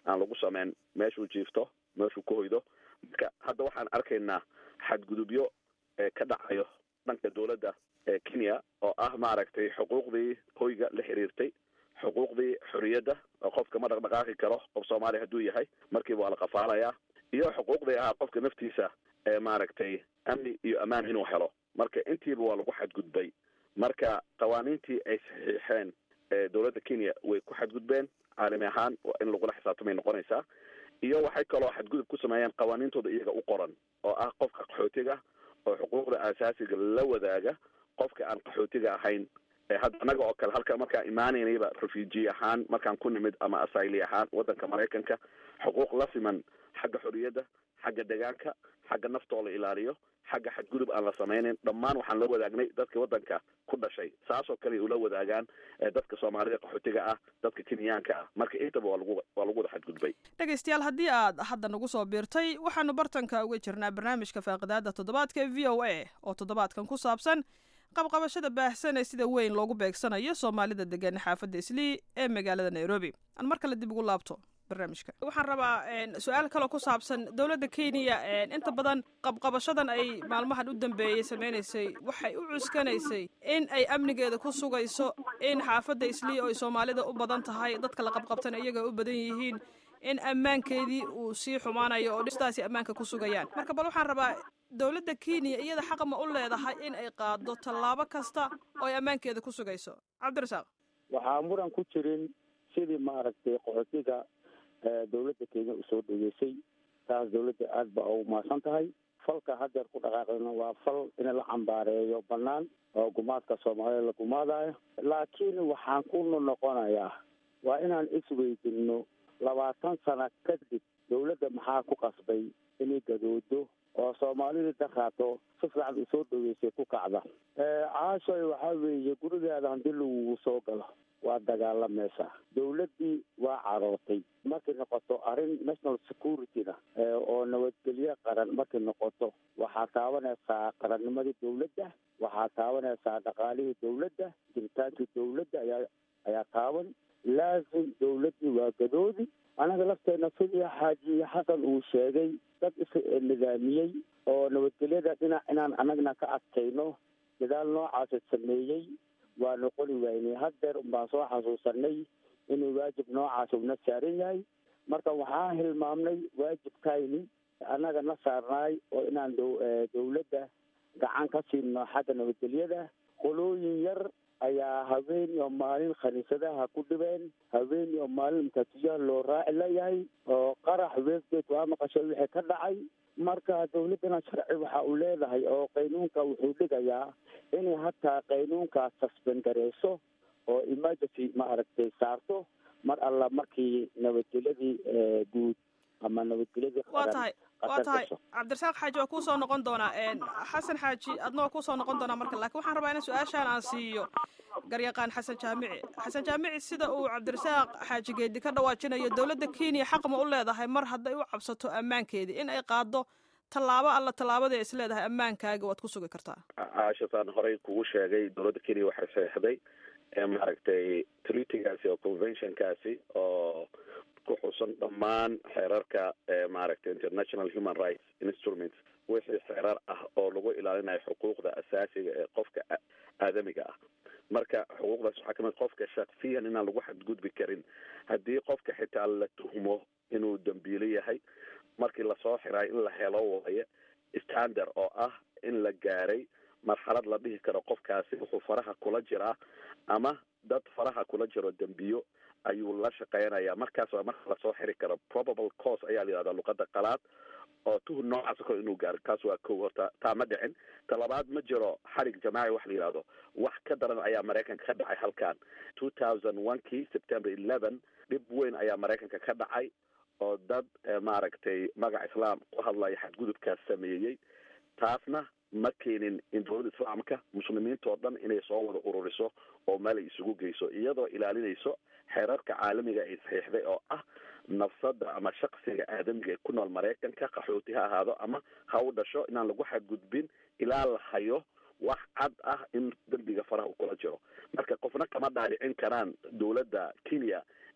[SPEAKER 9] aan lagu sameyn meeshuu jiifto meeshuu ku hoydo marka hadda waxaan arkaynaa xadgudubyo ka dhacayo dhanka dowladda kenya oo ah maaragtay xuquuqdii hoyga la xiriirtay xuquuqdii xorriyadda oo qofka ma dhaqdhaqaaqi karo qof soomaaliya hadduu yahay markiiba waa la qafaalayaa iyo xuquuqdii ahaa qofka naftiisa ee maaragtay amni iyo ammaan inuu helo marka intiiba waa lagu xadgudbay marka qawaaniintii ay saxiixeen dowladda kenya way ku xadgudbeen caalami ahaan in lagula xisaabtamay noqonaysaa iyo waxay kaloo xadgudub ku sameeyeen qawaaniintooda iyaga u qoran oo ah qofka qaxootiga oo xuquuqda aasaasiga la wadaaga qofka aan qaxootiga ahayn hadda annaga oo kale halka markaan imaanaynayba refugee ahaan markaan ku nimid ama asayli ahaan waddanka maraykanka xuquuq la siman xagga xorriyadda xagga degaanka xagga naftoo la ilaaliyo xagga xadgudub aan la samaynayn dhammaan waxaan la wadaagnay dadka waddanka ku dhashay saasoo kale ula wadaagaan dadka soomaalida qaxootiga ah dadka kenyaanka ah marka intaba waa lagu waa lagu wada xadgudbay
[SPEAKER 7] dhegaystayaal haddii aad hadda nagu soo biirtay waxaanu bartanka uga jirnaa barnaamijka faaqidaada toddobaadka ee v o a oo toddobaadkan ku saabsan qabqabashada baahsan ee sida weyn loogu beegsanayo soomaalida degan xaafadda islii ee magaalada nairobi aan mar kale dib ugu laabto barnaamijka waxaan rabaa su-aal kaloo ku saabsan dowladda kenya inta badan qabqabashadan ay maalmahan u dambeeyey sameynaysay waxay u cuskanaysay in ay amnigeeda ku sugayso in xaafadda islii oo ay soomaalida u badan tahay dadka la qabqabtana iyaga u badan yihiin in ammaankeedii uu sii xumaanayo oo dhistaasi ammaanka ku sugayaan marka bal waxaan rabaa dowladda kenya iyada xaq ma u leedahay in ay qaado tallaabo kasta oo ay ammaankeeda ku sugayso cabdirasaaq
[SPEAKER 8] waxaa muran ku jirin sidii maaragtay qaxootiga dowladda kenya usoo dhogeysay taas dowladda aada ba ugu mahadsan tahay falka hadeer ku dhaqaaqayna waa fal in la cambaareeyo banaan oo gumaadka soomaalida la gumaadayo laakiin waxaan ku noqonayaa waa inaan isweydinno labaatan sano kadib dowladda maxaa ku qasbay inay gadoodo oo soomaalida daraato si fiican usoo dhogeysay ku kacda caashoy waxaa weeye gurigaada hadii lagugu soo galo waa dagaalamaysaa dowladdii waa carootay markay noqoto arrin national security-na oo nabadgelyo qaran markay noqoto waxaa taabanaysaa qarannimadii dowladda waxaa taabanaysaa dhaqaalihii dowladda jiritaankii dowladda ayaa ayaa taaban laazim dowladdii waa gadoodi anaga lafteena sidii xaaji xasan uu sheegay dad is nidaamiyey oo nabadgelyada dhinac inaan anagna ka adkayno dadaal noocaasa sameeyey waa noqoni waynay haddeer baan soo xasuusanay inuu waajib noocaas una saaran yahay marka waxaa hilmaamnay waajibkayni annaga na saarnaay oo inaan dowladda gacan ka siino xagga nabadgelyada qolooyin yar ayaa habeen iyo maalin khaniisadaha ku dhibeen habeen iyo maalin makaatiyaha loo raaci layahay oo qarax westgate waa maqashay wixii ka dhacay marka dowladdana sharci waxa uu leedahay oo qaynuunka wuxuu dhigayaa inay hataa qaynuunkaas suspend gareyso oo emergency maaragtay saarto mar alla markii nabadgelyadii guud ama nabadgelyadii
[SPEAKER 7] waa tahay waa tahay cabdirasaaq xaaji waa kuusoo noqon doonaa xasan xaaji adna waa kuusoo noqon doonaa marka laakiin waxaan rabaa in su-aashaan aan siiyo garyaqaan xasan jaamici xasan jaamici sida uu cabdirasaaq xaaji geedi ka dhawaajinayo dowladda kenya xaq ma u leedahay mar hadday u cabsato ammaankeedii in ay qaado tallaabo alla tallaabadii is leedahay ammaankaaga waad ku sugi kartaa
[SPEAKER 9] caashataan horey kugu sheegay dowladda kenya waxay saxiixday maaragtay treatygaasi oo conventionkaasi oo ku xusan dhammaan xeerarka maaragtay international human rights instruments wixii xeerar ah oo lagu ilaalinayo xuquuqda asaasiga ee qofka aadamiga ah marka xuquuqdaas waxaa kamid qofka shaksiyan inaan lagu xadgudbi karin haddii qofka xitaa la tuhmo inuu dambiilo yahay markii lasoo xirayo in la helo waayo standard oo ah in la gaaray marxalad la dhihi karo qofkaasi wuxuu faraha kula jiraa ama dad faraha kula jiro dembiyo ayuu la shaqeynaya markaas waa marka lasoo xiri karo probable cause ayaa la yihahdaa luqada qalaad oo tuhun noocaas kale inuu gaaro kaas waa kow horta taa ma dhicin ta labaad ma jiro xarig jamaaci wax la yihahdo wax ka daran ayaa maraykanka ka dhacay halkan two thousand one kii september eleven dhib weyn ayaa maraykanka ka dhacay oo dad maaragtay magaca islaam ku hadlaya xadgudubkaas sameeyey taasna ma keenin in dowladda islaamka muslimiinta oo dhan inay soo wada ururiso oo meel ay isugu geyso iyadoo ilaalinayso xeerarka caalamiga ay saxiixday oo ah nafsada ama shaksiga aadamiga ee ku nool maraykanka qaxooti ha ahaado ama ha u dhasho inaan lagu xadgudbin ilaa la hayo wax cad ah in dembiga faraha uu kula jiro marka qofna kama dhaadhicin karaan dowladda kenya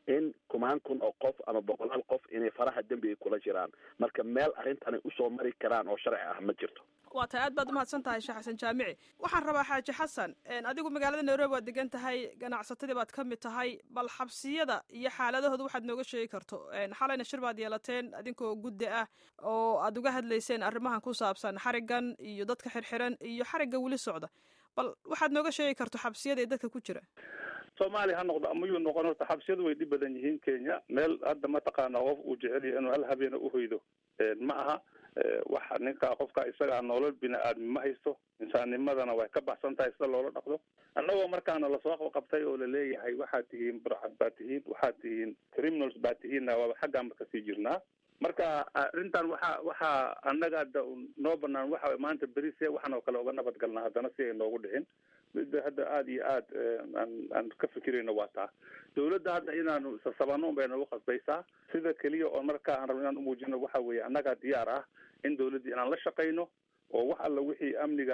[SPEAKER 9] in kumaan kun oo qof ama boqolaal qof inay faraha dembiga kula jiraan marka meel arrintan ay usoo mari karaan oo sharci ah ma jirto
[SPEAKER 7] waa tahay aad baad umahadsan tahay sheekh xasan jaamici waxaan rabaa xaaji xasan adigu magaalada nairobi waad degan tahay ganacsatadii baad ka mid tahay bal xabsiyada iyo xaaladahooda waxaad nooga sheegi karto xalayna shir baad yeelateen adinkoo guddi ah oo aad uga hadlayseen arrimahan ku saabsan xarigan iyo dadka xirxiran iyo xarigga weli socda bal waxaad nooga sheegi karto xabsiyada ee dadka ku jira
[SPEAKER 3] soomaaliya ha noqdo ama yuu noqon horta xabsiyadu way dhib badan yihiin kenya meel hadda mataqaana qof uu jecel yahay inuu hal habeena uhoydo ma aha waxa ninka qofka isagaa nolol bini aadmi ma haysto insaannimadana way ka baxsan tahay sida loola dhaqdo annagoo markaana lasoo qabtay oo laleeyahay waxaad tihiin burcad baad tihiin waxaad tihiin criminals baad tihiinna waaba xaggaanba kasii jirnaa marka arrintan waxa waxaa annaga hadda noo banaan waxa maanta beri see waxaan oo kale uga nabad galnaa haddana si ay noogu dhicin midda hadda aada iyo aad aan aan ka fikirayno waa taa dawladda hadda inaanu sasabano bay noogu khasbaysaa sida keliya oo marka aan rabno inaan umuujino waxa weeye annagaa diyaar ah in dawladdii inaan la shaqayno oo wax alla wixii amniga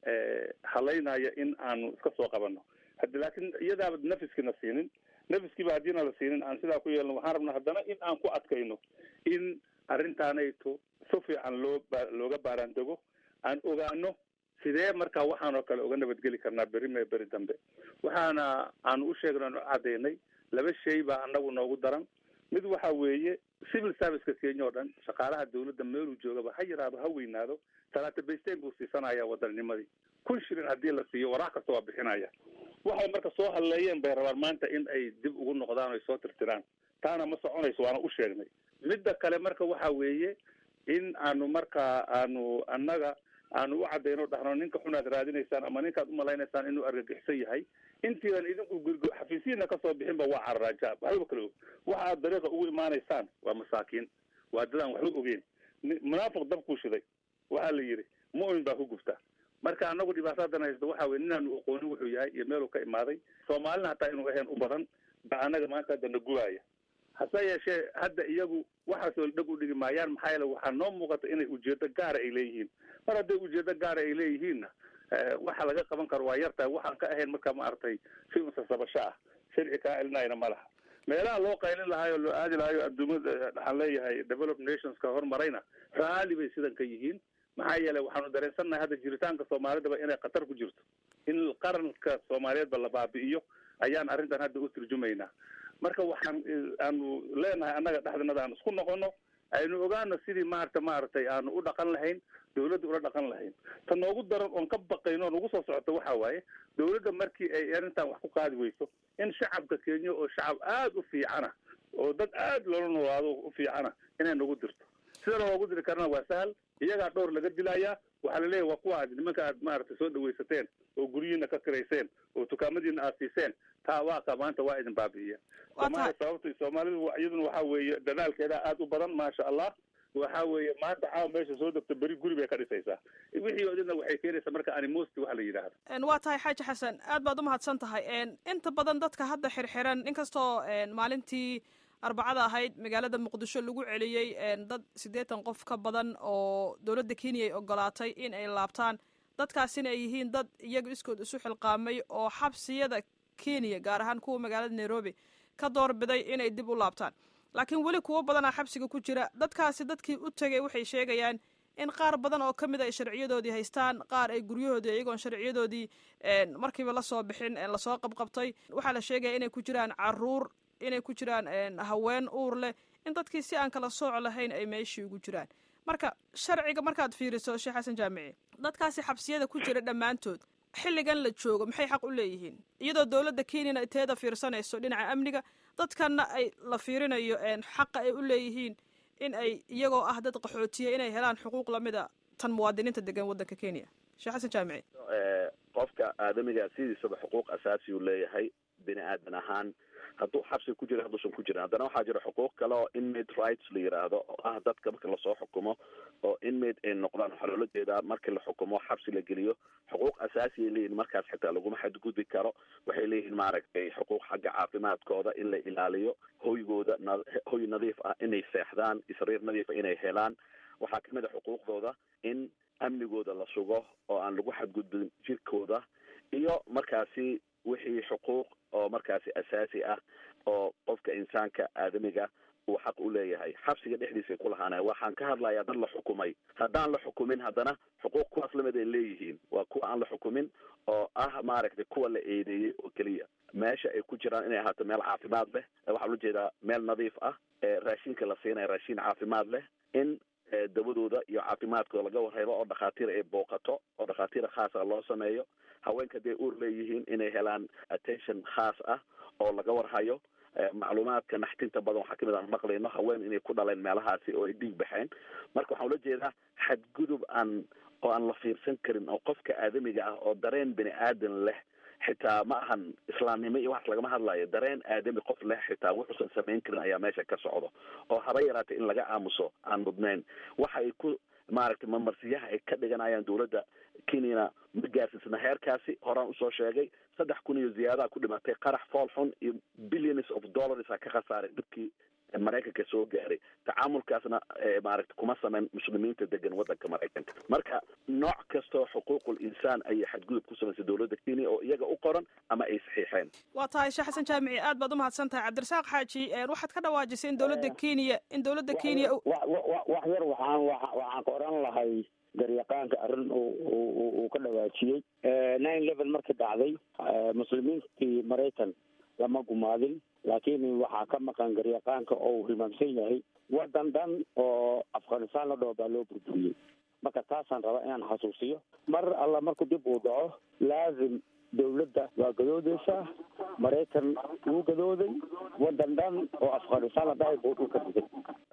[SPEAKER 3] halaynaya in aanu iska soo qabano hadi laakiin iyadaaba nafiskiina siinin nafiskiiba haddiina la siinin aan sidaa ku yeelno waxaan rabnaa haddana in aan ku adkayno in arrintaanayto si fiican loo looga baaraandego aan ogaano sidee markaa waxaan oo kale uga nabadgeli karnaa beri mee beri dambe waxaana aanu u sheegno anu cadaynay laba shay baa anagu noogu daran mid waxa weeye civil serviceka kenya oo dhan shaqaalaha dawladda meeluu joogaba ha yaraado ha weynaado talaata baysteyn buu siisanaya wadanninimadii kun shilin haddii la siiyo waraaq kasta waa bixinaya waxay marka soo hadleeyeen bay rabaan maanta in ay dib ugu noqdaan o ay soo tirtiraan taana ma soconayso waana u sheegnay midda kale marka waxa weeye in aanu markaa aanu annaga aanu u cadayno dhahno ninka xunaad raadinaysaan ama ninkaad umalaynaysaan inuu argagixsan yahay intiidan idinku gurgo xafiisihiina kasoo bixinba waa cararaajaab waxba kale og waxa aad dariiqa ugu imaanaysaan waa masaakiin waa dadaan waxba ogeyn munaafiq dabkuu shiday waxaa la yidhi mu'min baa ku gubta marka anagu dhibaatadan haysto waxa weye ninaanu aqoonin wuxuu yahay iyo meeluu ka imaaday soomaalina hataa inuu ahayn u badan ba anaga maanta hadda na gubaaya hase yeeshee hadda iyagu waxaasoo dhag u dhigi maayaan maxaa yeele waxaa noo muuqata inay ujeedo gaara ay leeyihiin mar hadday ujeedo gaara ay leeyihiinna waxa laga qaban karo waa yartahay waxaan ka ahayn marka maaragtay si unsasabasho ah sharci kaa celinayna ma laha meelaha loo qaylin lahaay oo loo aadi lahayo adduumada waxaan leeyahay develop nationska horumarayna raalli bay sidan ka yihiin maxaa yeelay waxaanu dareensannahay hadda jiritaanka soomaalidaba inay khatar ku jirto in qaranka soomaaliyeedba la baabi'iyo ayaan arrintan hadda u turjumaynaa marka waxaan aanu leenahay annaga dhexdanada aan isku noqono aynu ogaano sidii maarata maaragtay aanu u dhaqan lahayn dawladda ula dhaqan lahayn ta noogu daran oon ka baqayno oon ugu soo socoto waxa waaye dawladda markii ay arrintan wax ku qaadi weyso in shacabka kenya oo shacab aada u fiicana oo dad aada loola noolaado u fiicana inay nagu dirto sida loogu diri karana waa sahal iyagaa dhowr laga dilayaa waxaa laleeyahy waa kuwa aad nimanka aad maaragtay soo dhawaysateen oo guryihiina ka kirayseen oo dukaamadiina aad siiseen taa waaqa maanta waa idin baabi'iya somalia sababta soomaalidu iyaduna waxa weeye dadaalkeeda aada u badan maasha allah waxa weeye maanta caawa meesha soo degto beri guri bay ka dhisaysaa wixii odina waxay keenaysaa marka animosti waxa la yidhaahdo
[SPEAKER 7] waa tahay xaaji xasan aad baad umahadsan tahay inta badan dadka hadda xirxiran inkastoo maalintii arbacada ahayd magaalada muqdisho lagu celiyey dad siddeetan qof ka badan oo dowladda kenya ay ogolaatay in ay laabtaan dadkaasina ay yihiin dad iyaga iskood isu xilqaamay oo xabsiyada kenya gaar ahaan kuwa magaalada nairobi ka doorbiday inay dib u laabtaan laakiin weli kuwo badanaa xabsiga ku jira dadkaasi dadkii u tegay waxay sheegayaan in qaar badan oo ka mid ay sharciyadoodii haystaan qaar ay guryahoodii iyagoon sharciyadoodii markiiba lasoo bixin lasoo qabqabtay waxaa la sheegaya inay ku jiraan caruur inay ku jiraan haween uur leh in dadkii si aan kala sooc lahayn ay meeshii ugu jiraan marka sharciga markaad fiiriso sheekh xasan jaamici dadkaasi xabsiyada ku jira dhammaantood xilligan la joogo maxay xaq u leeyihiin iyadoo dowladda kenyana ay teeda fiirsanayso dhinaca amniga dadkanna ay la fiirinayo xaqa ay u leeyihiin in ay iyagoo ah dad qaxootiya inay helaan xuquuq lamida tan muwaadiniinta degan waddanka kenya sheekh xasan jaamici
[SPEAKER 9] qofka aadamiga sidiisaba xuquuq asaasi uu leeyahay bini aadan ahaan hadduu xabsi ku jira hadduusan ku jirin haddana waxaa jira xuquuq kale oo inmate rights la yiraahdo oo ah dadka marka lasoo xukumo oo inmate ay noqdaan waxaa loola jeedaa markii la xukumo xabsi la geliyo xuquuq asaasi ay leeyihin markaas xitaa laguma xadgudbi karo waxay leeyihiin maaragtay xuquuq xagga caafimaadkooda in la ilaaliyo hoygooda na hoy nadiif ah inay seexdaan isriir nadiifa inay helaan waxaa kamid a xuquuqdooda in amnigooda la sugo oo aan lagu xadgudbin jirkooda iyo markaasi wixii xuquuq oo markaasi asaasi ah oo qofka insaanka aadamiga uu xaq u leeyahay xabsiga dhexdiisay ku lahaanaya waxaan ka hadlayaa dad la xukumay haddaan la xukumin haddana xuquuq kuwaas lamid ay leeyihiin waa kuwa aan la xukumin oo ah maaragtay kuwa la eedeeyey oo keliya meesha ay ku jiraan inay ahaato meel caafimaad leh waxaa ula jeedaa meel nadiif ah raashinka la siinaya raashin caafimaad leh in dawadooda iyo caafimaadkooda laga warhaybo oo dhakhaatiir ay booqato oo dhakhaatiir khaasa loo sameeyo haweenka hadday uur leeyihiin inay helaan attention khaas ah oo laga warhayo macluumaadka naxtinta badan waxaa kamid aan maqlayno haween inay ku dhaleen meelahaasi oo ay dhiig baxeen marka waxaan ula jeedaa xadgudub aan oo aan la fiirsan karin oo qofka aadamiga ah oo dareen bini aadan leh xitaa ma ahan islaamnimo iyo waxaas lagama hadlayo dareen aadami qof leh xitaa wuxuusan samayn karin ayaa meesha ka socdo oo haba yaraatay in laga aamuso aan mudnayn waxa ay ku maaragtay mamarsiyaha ay ka dhiganayaan dawladda kenyana ma gaarsiisna heerkaasi horaan usoo sheegay saddex kun iyo ziyaadaha ku dhimatay qarax fool xun iyo billions of dollars a ka khasaaray dhibkii maraykanka soo gaaray tacaamulkaasna maaragta kuma sameyn muslimiinta degan wadanka maraykanka marka nooc kastoo xuquuqul insaan ayay xadgudub ku samaysay dowladda kenya oo iyaga u qoran ama ay saxiixeen
[SPEAKER 7] waa tahay sheekh xasan jaamici aad baad umahadsan tahay cabdirasaaq xaaji waxaad ka dhawaajisay in dowladda kenya in dowladda kenya
[SPEAKER 8] wax yar waxaan waxaan ka oran lahay garyaqaanka arrin uu ka dhawaajiyey nine eleven markii dhacday muslimiintii maraykan lama gumaadin laakiin waxaa ka maqan garyaqaanka oo uu hilmaamsan yahay waddan dhan oo afghanistan la dhaho baa loo burburiyey marka taasaan rabaa inaan xasuusiyo mar alla marku dib uu dhaco laazim dawladda waa gadoodeysaa maraykan wuu gadooday waddan dhan oo afghanistan la dhahay buu dhulka dhigay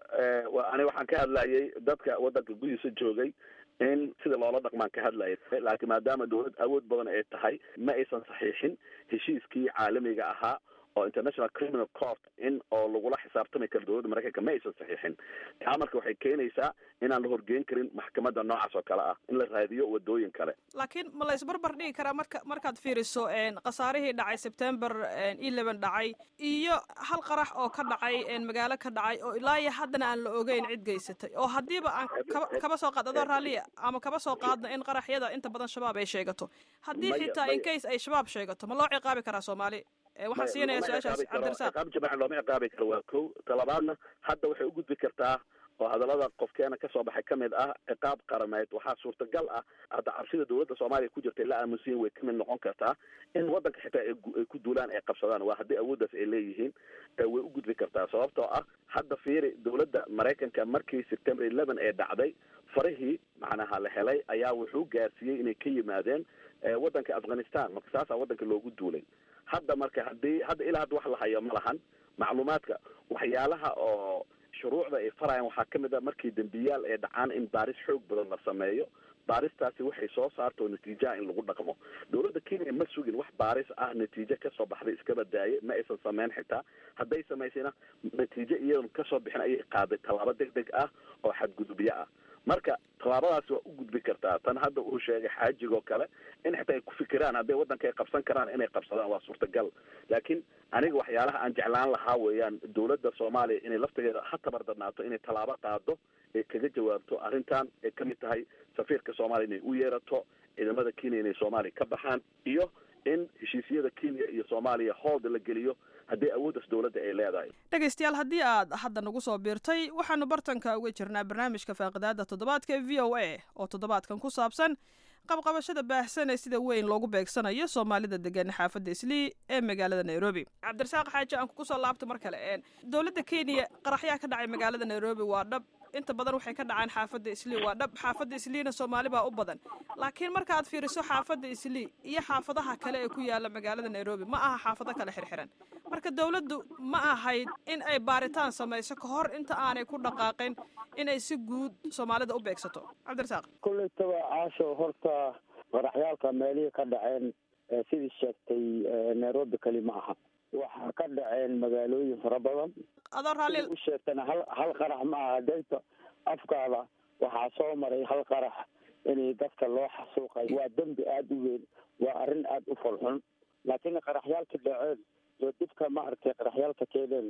[SPEAKER 9] ani waxaan ka hadlayay dadka waddanka gudihiisa joogay in sida loola dhaqmaan ka hadlayay laakiin maadaama dawlad awood badan ay tahay ma aysan saxiixin heshiiskii caalamiga ahaa oo international criminal court in oo lagula xisaabtami karo dowladda maraykanka ma aysan saxiixin taa marka waxay keenaysaa inaan la horgeyn karin maxkamadda noocaas oo kale ah in la raadiyo wadooyin kale
[SPEAKER 7] laakiin ma la isbarbar dhigi karaa marka markaad fiiriso khasaarihii dhacay sebtember eleven dhacay iyo hal qarax oo ka dhacay magaalo ka dhacay oo ilaa iyo haddana aan la ogeyn cid geysatay oo haddiiba aan kaba kaba soo qaad adoo raalliya ama kaba soo qaadna in qaraxyada inta badan shabaab ay sheegato haddii xitaa in case ay shabaab sheegato ma loo ciqaabi karaa soomaali waxaan siinaya su-aashaas cabdirasaaq
[SPEAKER 9] ciqaab jamaca looma ciqaabi karo waa kow talabaadna hadda waxay u gudbi kartaa oo hadallada qofkeena kasoo baxay kamid ah ciqaab qarameed waxaa suurtagal ah hadda cabsida dowladda soomaaliya ku jirta la aamusiyin way kamid noqon kartaa in waddanka xitaa ay ku duulaan ay qabsadaan waa haddii awooddaas ay leeyihiin way u gudbi kartaa sababtoo ah hadda fiiri dowladda maraykanka markii september eleven ee dhacday farihii macnaha la helay ayaa wuxuu gaarsiiyey inay ka yimaadeen waddanka afghanistan marka saasaa waddanka loogu duulay hadda marka haddii hadda ilaa hadda wax la hayo ma lahan macluumaadka waxyaalaha oo shuruucda ay farayaan waxaa kamid a markii dembiyaal ay dhacaan in baaris xoog badan la sameeyo baaristaasi waxay soo saarto natiijaha in lagu dhaqmo dowladda kenya ma sugin wax baaris ah natiijo kasoo baxday iskaba daaye ma aysan sameyn xitaa hadday samaysayna natiijo iyadan kasoo bixin ayay qaaday tallaabo deg deg ah oo xadgudubyo ah marka tallaabadaasi waa u gudbi kartaa tan hadda uu sheegay xaajigoo kale in xitaa ay ku fikiraan hadday waddanka ay qabsan karaan inay qabsadaan waa suurtagal laakiin aniga waxyaalaha aan jeclaan lahaa weeyaan dowladda soomaaliya inay laftigeeda ha tabardarnaato inay tallaabo qaado ay kaga jawaabto arrintan ay kamid tahay safiirka soomaaliya inay u yeerato ciidamada kenya inay soomaaliya ka baxaan iyo in heshiisyada kenya iyo soomaaliya hoolda la geliyo haddii awooddaas dowladda ay leedahay
[SPEAKER 7] dhegaystayaal haddii aad hadda nagu soo biirtay waxaanu bartanka uga jirnaa barnaamijka faaqidaada toddobaadka v o a oo toddobaadkan ku saabsan qabqabashada baahsan ee sida weyn loogu beegsanayo soomaalida degan xaafadda islii ee magaalada nairobi cabdirasaaq xaaji aan kugu soo laabto mar kale dowladda kenya qaraxyaa ka dhacay magaalada nairobi waa dhab inta badan waxay ka dhacaan xaafadda islii waa dhab xaafadda isliina soomaali baa u badan laakiin markaad fiiriso xaafadda islii iyo xaafadaha kale ee ku yaala magaalada nairobi ma aha xaafado kale xirxiran marka dowladdu ma ahayd in ay baaritaan samayso ka hor inta aanay ku dhaqaaqin inay si guud soomaalida u beegsato cabdirasaaq
[SPEAKER 8] kullaytaba caasho horta qaraxyaalka meelihii ka dhaceen sidii sheegtay nairobi keli ma aha waxaa ka dhaceen magaalooyin fara badan
[SPEAKER 7] adoo raalli
[SPEAKER 8] u sheegtana hal hal qarax ma aha dayta afkaada waxaa soo maray hal qarax inay dadka loo xasuuqay waa dembi aada u weyn waa arrin aada u folxun laakiin qaraxyaalka dhaceen oo dibka ma aragtay qaraxyaalka keeneen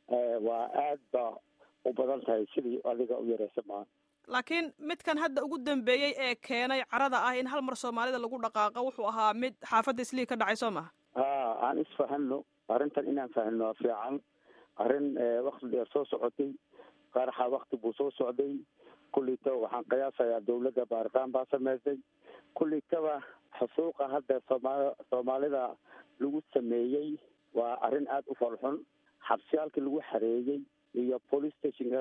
[SPEAKER 8] waa aad ba u badan tahay sidii adiga u yareysa maaha
[SPEAKER 7] laakiin midkan hadda ugu dambeeyey ee keenay carada ah in hal mar soomaalida lagu dhaqaaqo wuxuu ahaa mid xaafadda islii ka dhacay soo maha
[SPEAKER 8] ha aan isfahano arrintan inaan fahno waa fiican arrin wakti dheer soo socotay qaraxa wakti buu soo socday kulleytaba waxaan qiyaasayaa dawladda baaritaan baa sameysay kulleytaba xusuuqa hadda sooma soomaalida lagu sameeyey waa arrin aada u falxun xabsiyaalkii lagu xareeyey iyo police stationka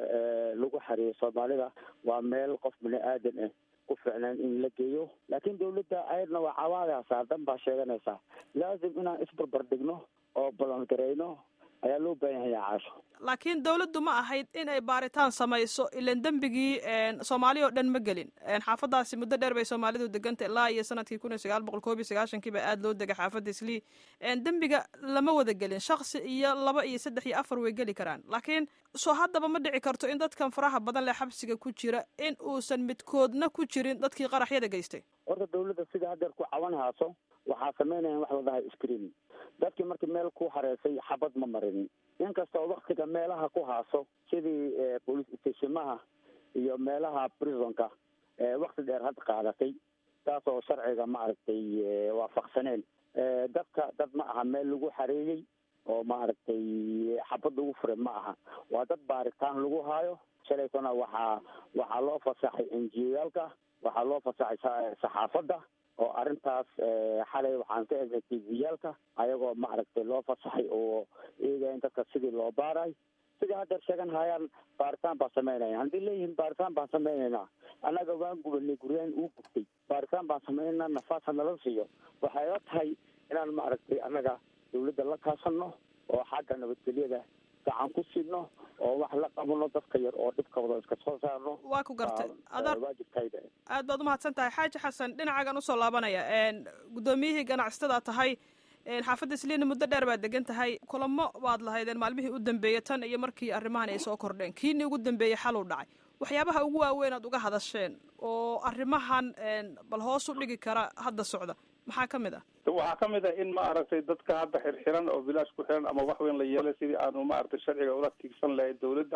[SPEAKER 8] lagu xareeyey soomaalida waa meel qof bini aadan ah ku ficnaan in la geeyo laakiin dawladda ayadna waa cawaadaysaa dan baa sheeganaysaa laazim inaan isbarbar dhigno oo ballangareyno ayaa loo baahan yahay caasho
[SPEAKER 7] laakiin dawladdu ma ahayd in ay baaritaan samayso ilan dembigii soomaali oo dhan ma gelin xaafadaasi muddo dheer bay soomaalidu deganta ilaa iyo sanadkii kun iyo sagaal boqol koob iyo sagaashankii baa aada loo degay xaafadda islii dembiga lama wada gelin shaksi iyo laba iyo saddex iyo afar way geli karaan laakiin soo haddaba ma dhici karto in dadkan faraha badan leh xabsiga ku jira in uusan midkoodna ku jirin dadkii qaraxyada geystay
[SPEAKER 8] horta dawladda sida hadeer ku cawan haaso waxaa sameynaya wax la dhahay screen dadkii markii meel ku hareysay xabad ma marinin inkastoo waktiga meelaha ku haaso sidii police stationmaha iyo meelaha prisonka wakti dheer had qaadatay taasoo sharciga maaragtay waafaqsaneen dadka dad ma aha meel lagu xareeyey oo maaragtay xabad lagu furay ma aha waa dad baaritaan lagu haayo shalaysana waxaa waxaa loo fasaxay enjiyaalka waxaa loo fasaxay saxaafadda oo arrintaas xalay waxaan ka egnay tviyaalka ayagoo maaragtay loo fasaxay oo eegaya in dadka sidii loo baaray sidii haddeer sheegan hayaan baaritaan baan sameynaya haddii leeyihiin baaritaan baan sameynaynaa annaga waan gubanay guryaan uu gubtay baaritaan baan sameynayna nafaasa nala siiyo waxay la tahay inaan maaragtay annaga dawladda la kaasano oo xagga nabadgelyada gacan ku sidno oo wax la qabano dadka yar oo dhibka wada iska soo saarno
[SPEAKER 7] waa ku gartay adar
[SPEAKER 8] waajibkayda
[SPEAKER 7] aad baad umahadsan tahay xaaji xasan dhinacagan usoo laabanaya guddoomiyihii ganacsatada tahay xaafadda isliina muddo dheer baad degan tahay kulamo baad lahaydeen maalmihii u dambeeyey tan iyo markii arrimahan ay soo kordheen kiinii ugu dambeeyey xaluu dhacay waxyaabaha ugu waaweyn aad uga hadasheen oo arrimahan bal hoos u dhigi kara hadda socda maxaa ka mid ah
[SPEAKER 3] waxaa ka mid ah in ma aragtay dadka hadda xirxiran oo bilaash ku xiran ama wax weyn la yeelay sidii aanu maaragtay sharciga ula tiigsan lahayn dawladda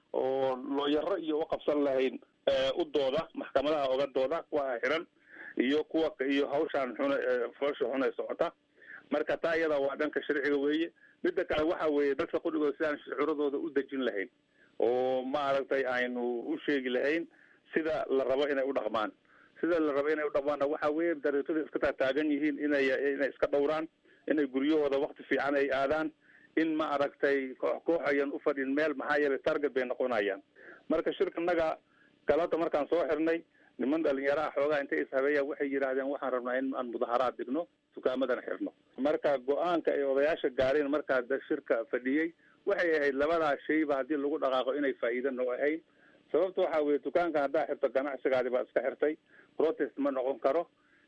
[SPEAKER 3] oo looyaro iyo uqabsan lahayn u dooda maxkamadaha oga dooda kuwa xiran iyo kuwa iyo hawshaan xun foosha xun ee socota marka taa iyada waa dhanka sharciga weeye midda kale waxa weeye dadka qudhigooda sidaan shucuuradooda u dejin lahayn oo maaragtay aynu u sheegi lahayn sida la rabo inay u dhaqmaan sida la rabo inay u dhaqmaanna waxa weeye dariiqada iska taataagan yihiin inay inay iska dhowraan inay guryahooda wakti fiican ay aadaan in ma aragtay koox koox ayan u fadhin meel maxaa yeelay target bay noqonayaan marka shirkanaga galada markaan soo xirnay niman dhalinyaraha xoogaa intay ishabeeyaan waxay yidhaahdeen waxaan rabnaa in aan mudaharaad dhigno dukaamadan xirno marka go-aanka ay odayaasha gaareen markaa shirka fadhiyey waxay ahayd labadaa shayba haddii lagu dhaqaaqo inay faa'iida noo ahayn sababta waxa weeye dukaankan haddaa xirto ganacsigaadi baa iska xirtay protest ma noqon karo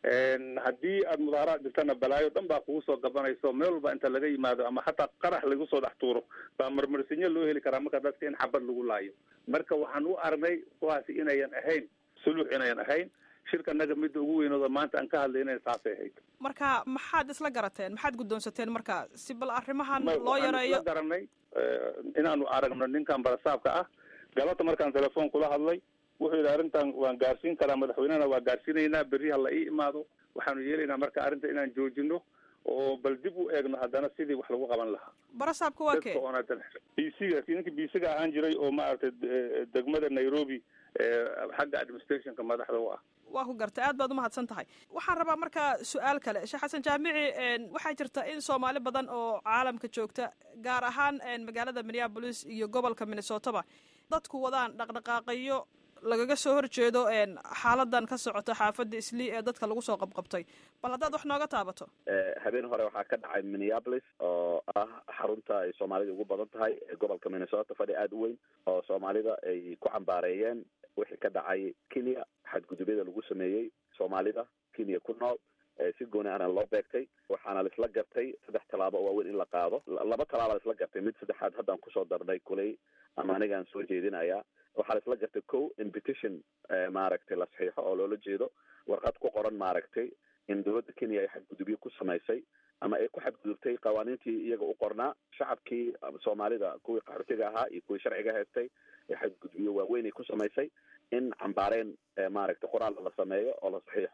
[SPEAKER 3] haddii aad mudaharaad dhigtana balaayo dhan baa kugu soo gabanayso meel walba inta laga yimaado ama xataa qarax lagu soo dhex tuuro baa marmarsinyo loo heli karaa marka dadka in xabad lagu laayo marka waxaan u aragnay kuwaasi inayan ahayn suluux inayan ahayn shirkanaga midda ugu weynooda maanta aan ka hadlayna saasay ahayd
[SPEAKER 7] marka maxaad isla garateen maxaad guddoonsateen marka si bal arrimahan
[SPEAKER 3] Ma-
[SPEAKER 7] loo
[SPEAKER 3] waxaan
[SPEAKER 7] yareeyo
[SPEAKER 3] isla garanay inaanu aragno ninkan barasaabka ah galabta markaan telefoon kula hadlay wuxuu yidhi arrintan waan gaarsiin karaa madaxweynehana waa gaarsiinaynaa berri ha la ii imaado waxaanu yeelaynaa marka arrinta inaan joojino oo bal dib u eegno haddana sidii wax lagu qaban lahaa
[SPEAKER 7] barasaabka waa kee
[SPEAKER 3] dadka oona bisiga ninkii bisiga ahaan jiray oo maaragtay de- degmada nairobi ee xagga administrationka madaxda u ah
[SPEAKER 7] waa ku gartay aad baad umahadsan tahay waxaan rabaa marka su-aal kale sheekh xasan jaamici een, waxaa jirta in soomaali badan oo caalamka joogta gaar ahaan een, magaalada minneapolis iyo gobolka minnesotaba dadku wadaan dhaqdhaqaaqayo lagaga soo horjeedo een, xaaladan ka socota xaafadda islii ee dadka lagu soo qabqabtay bal haddaad wax nooga taabato
[SPEAKER 9] Eh, habeen hore waxaa ka dhacay minneapolis oo ah xarunta ay soomaalida ugu badan tahay ee gobolka minnesota fadhi aada u weyn oo soomaalida ay ku cambaareeyeen wixii ka dhacay kenya xadgudubyada lagu sameeyey soomaalida kenya ku nool eh, si gooni ahna loo beegtay waxaana laisla gartay saddex tallaabo oo waaweyn in la qaado La- laba tallaaba laisla gartay mid saddexaad haddaan kusoo darnay kuley ama anigaan soo jeedinaya waxaa laisla gartay ko in petition eh, maaragtay la saxiixo oo loola jeedo warqad ku qoran maaragtay in dowladda kenya ay xadgudubyo ku samaysay ama ay ku xadgudubtay qawaaniintii iyaga u qornaa shacabkii ama soomaalida kuwii qaxootiga ahaa iyo kuwii sharciga haystay ee xadgudubyo waaweyn ay ku samaysay in cambaareen eh, maaragtay qoraal la sameeyo oo la saxiixo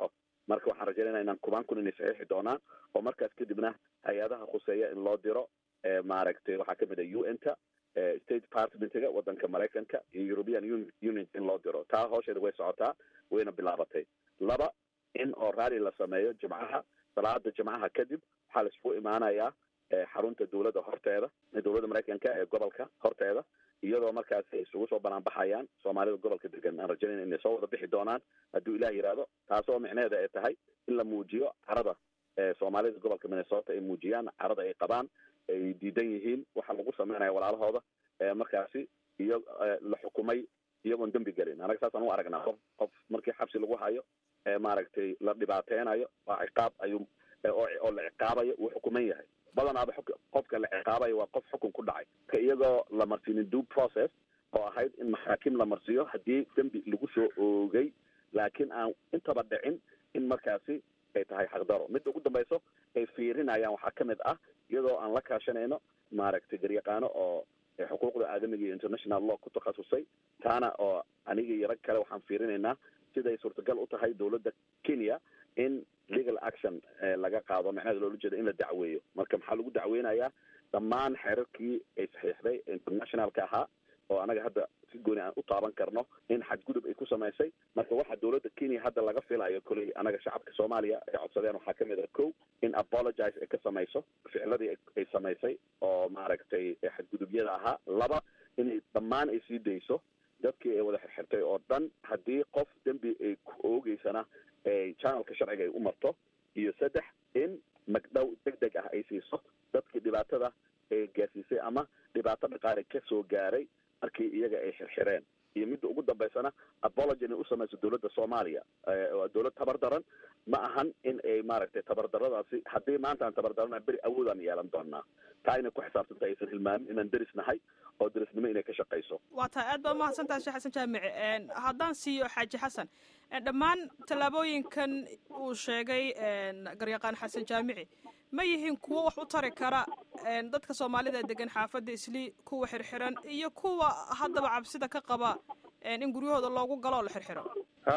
[SPEAKER 9] marka waxaan rajaynayna inaan kubaan kun inay saxiixi doonaan oo markaas kadibna hay-adaha khuseeya in loo diro maaragtay waxaa kamid a u n ta state departmentiga wadanka maraykanka iyo european union in loo diro taa hoosheeda way socotaa wayna bilaabatay laba in oo rally la sameeyo jimcaha salaada jimcaha kadib waxaa la isugu imaanayaa xarunta dowladda horteeda dowladda maraykanka ee gobolka horteeda iyadoo markaas ay isugu soo banaanbaxayaan soomaalida gobolka degan aan rajaynayna inay soo wada bixi doonaan hadduu ilah yidhaahdo taasoo micneheeda ay tahay in la muujiyo carada soomaalida gobolka minnesota ay muujiyaan carada ay qabaan ay diidan yihiin waxa lagu sameynaya walaalahooda markaasi iyo la xukumay iyagoon dembi gelin anaga saasaan u aragnaa qof qof markii xabsi lagu hayo maaragtay la dhibaateynayo waa ciqaab ayuu oo la ciqaabayo wuu xukuman yahay badanaaba qofka la ciqaabayo waa qof xukun ku dhacay ka iyagoo la marsiinin due process oo ahayd in maxaakim la marsiiyo haddii dembi lagu soo oogay laakiin aan intaba dhicin in markaasi ay tahay xaqdaro midda ugu dambayso ay fiirinayaan waxaa kamid ah iyadoo aan la kaashanayno maaragtay garyaqaano oo xuquuqda aadamiga iyo international law ku takhasusay taana oo aniga iyo rag kale waxaan fiirinaynaa siday suurtagal u tahay dowladda kenya in legal action laga qaado macnaheeda loola jeeda in la dacweeyo marka maxaa lagu dacweynayaa dhammaan xeerarkii ay saxiixday internationalka ahaa oo anaga hadda si gooni aan u taaban karno in xadgudub ay ku samaysay marka waxa dowladda kenya hadda laga filayo koley anaga shacabka soomaaliya ay codsadeen waxaa kamid a ko in apologize ay ka samayso ficladii ay samaysay oo maaragtay xadgudubyada ahaa laba inay dhammaan ay sii dayso dadkii ay wada xirxirtay oo dhan haddii qof dembi ay ku oogeysana channelka sharciga ay u marto iyo saddex in magdhow deg deg ah ay siiso dadkii dhibaatada ay gaarsiisay ama dhibaato dhaqaale ka soo gaaray markii iyaga ay xirxireen iyo midda ugu dambaysana apology inay u samayso dowladda soomaaliya waa dowlad tabar daran ma ahan in ay maaragtay tabardaradaasi haddii maanta aan tabardarana beri awoodaan yeelan doonaa taa inay ku xisaabtanta aysan hilmaamin inaan deris nahay oo derisnimo inay ka shaqayso
[SPEAKER 7] waa tahay aad baa umahadsan tahay sheekh xasan jaamici haddaan siiyo xaaji xasan dhammaan tallaabooyinkan uu sheegay garyaqaan xasan jaamici ma yihiin kuwo wax u tari kara dadka soomaalida degan xaafadda islii kuwa xirxiran iyo kuwa haddaba cabsida ka qaba in guryahooda loogu galo oo la xirxiro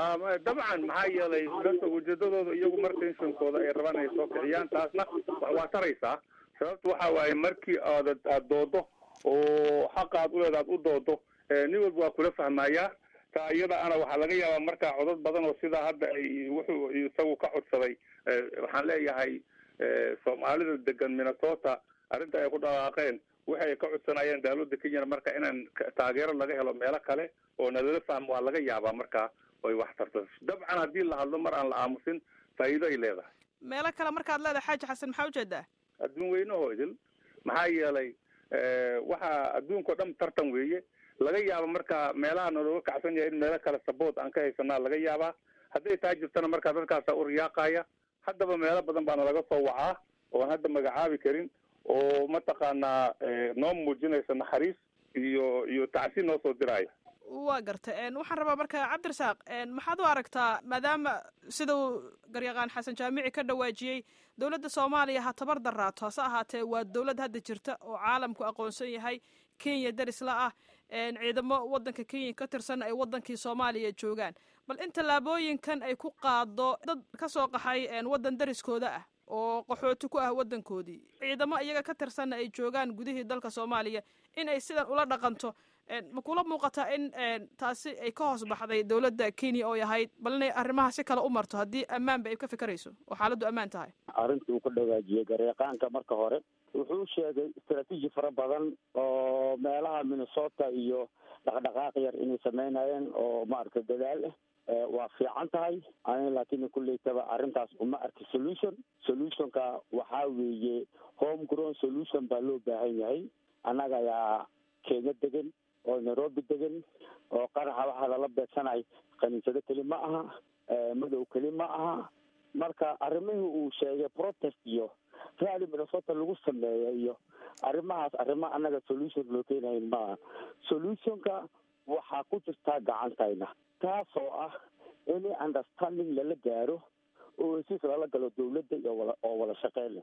[SPEAKER 3] dabcan maxaa yeelay dadka ujeedadooda iyagu mar tensionkooda ay rabaan ay soo kiciyaan taasna waa taraysaa sababta waxa waaye markii aad aad doodo oo xaqa aad uleeda aad u doodo nin walba waa kula fahmayaa taa iyada ana waxaa laga yaabaa markaa codad badan oo sidaa hadda ay wuxuu isagu ka codsaday waxaan leeyahay soomaalida degan minnesota arrinta ay ku dhaqaaqeen waxay ka codsanayeen dawladda kenyana marka inaan taageero laga helo meelo kale oo nalala fahmo waa laga yaabaa markaa oy wax tarto dabcan haddii la hadlo mar aan la aamusin faa'iido ay leedahay
[SPEAKER 7] meelo kale markaad leedahay xaaji xasan maxaa ujeedaa
[SPEAKER 3] adduun weynahoo idil maxaa yeelay waxaa adduunka o dhan tartan weeye laga yaaba marka meelaha nalooga kacsan yahay in meelo kale saboot aan ka haysanaa laga yaabaa hadday taa jirtana markaa dadkaasa u riyaaqaya haddaba meelo badan baana laga soo wacaa oon hadda magacaabi karin oo mataqaanaa noo muujinaysa naxariis iyo iyo tacsi noo soo diraayo
[SPEAKER 7] waa garta waxaan rabaa marka cabdirasaaq maxaad u aragtaa maadaama sidau garyaqaan xasan jaamici ka dhawaajiyey dowladda soomaaliya ha tabar daraato hase ahaatee waa dowlad hadda jirta oo caalamku aqoonsan yahay kenya darisla ah ciidamo wadanka kenya ka tirsan ay wadankii soomaaliya joogaan bal in tallaabooyinkan ay ku qaado dad ka soo qaxay waddan dariskooda ah oo qaxooti ku ah waddankoodii ciidamo iyaga ka tirsanna ay joogaan gudihii dalka soomaaliya in ay sidan ula dhaqanto ma kula muuqataa in taasi ay ka hoos baxday dowladda kenya oo yahayd bal inay arrimaha si kale u marto haddii ammaanba ay ka fikerayso oo xaaladdu ammaan tahay
[SPEAKER 8] arrintii uu ka dhawaajiyey gareeqaanka marka hore wuxuu sheegay istraatiiji fara badan oo meelaha minnesota iyo dhaqdhaqaaq yar inay sameynayeen oo maaragtay dadaal ah waa fiican tahay ani laakiin kulleytaba arrintaas uma arki solution solutionka waxaa weeye home grown solution baa loo baahan yahay annaga ayaa kenya degan oo nairobi degan oo qaraxa waxaa lala beegsanay kaniisado keli ma aha madow keli ma aha marka arrimihii uu sheegay protest iyo rally minnesota lagu sameeya iyo arrimahaas arrimo annaga solution loo keenayn maaha solutionka waxaa ku jirtaa gacantayna taasoo ah any understanding lala gaaro oo hesiis lala galo dawladda iyo wala oo wada shaqeyn leh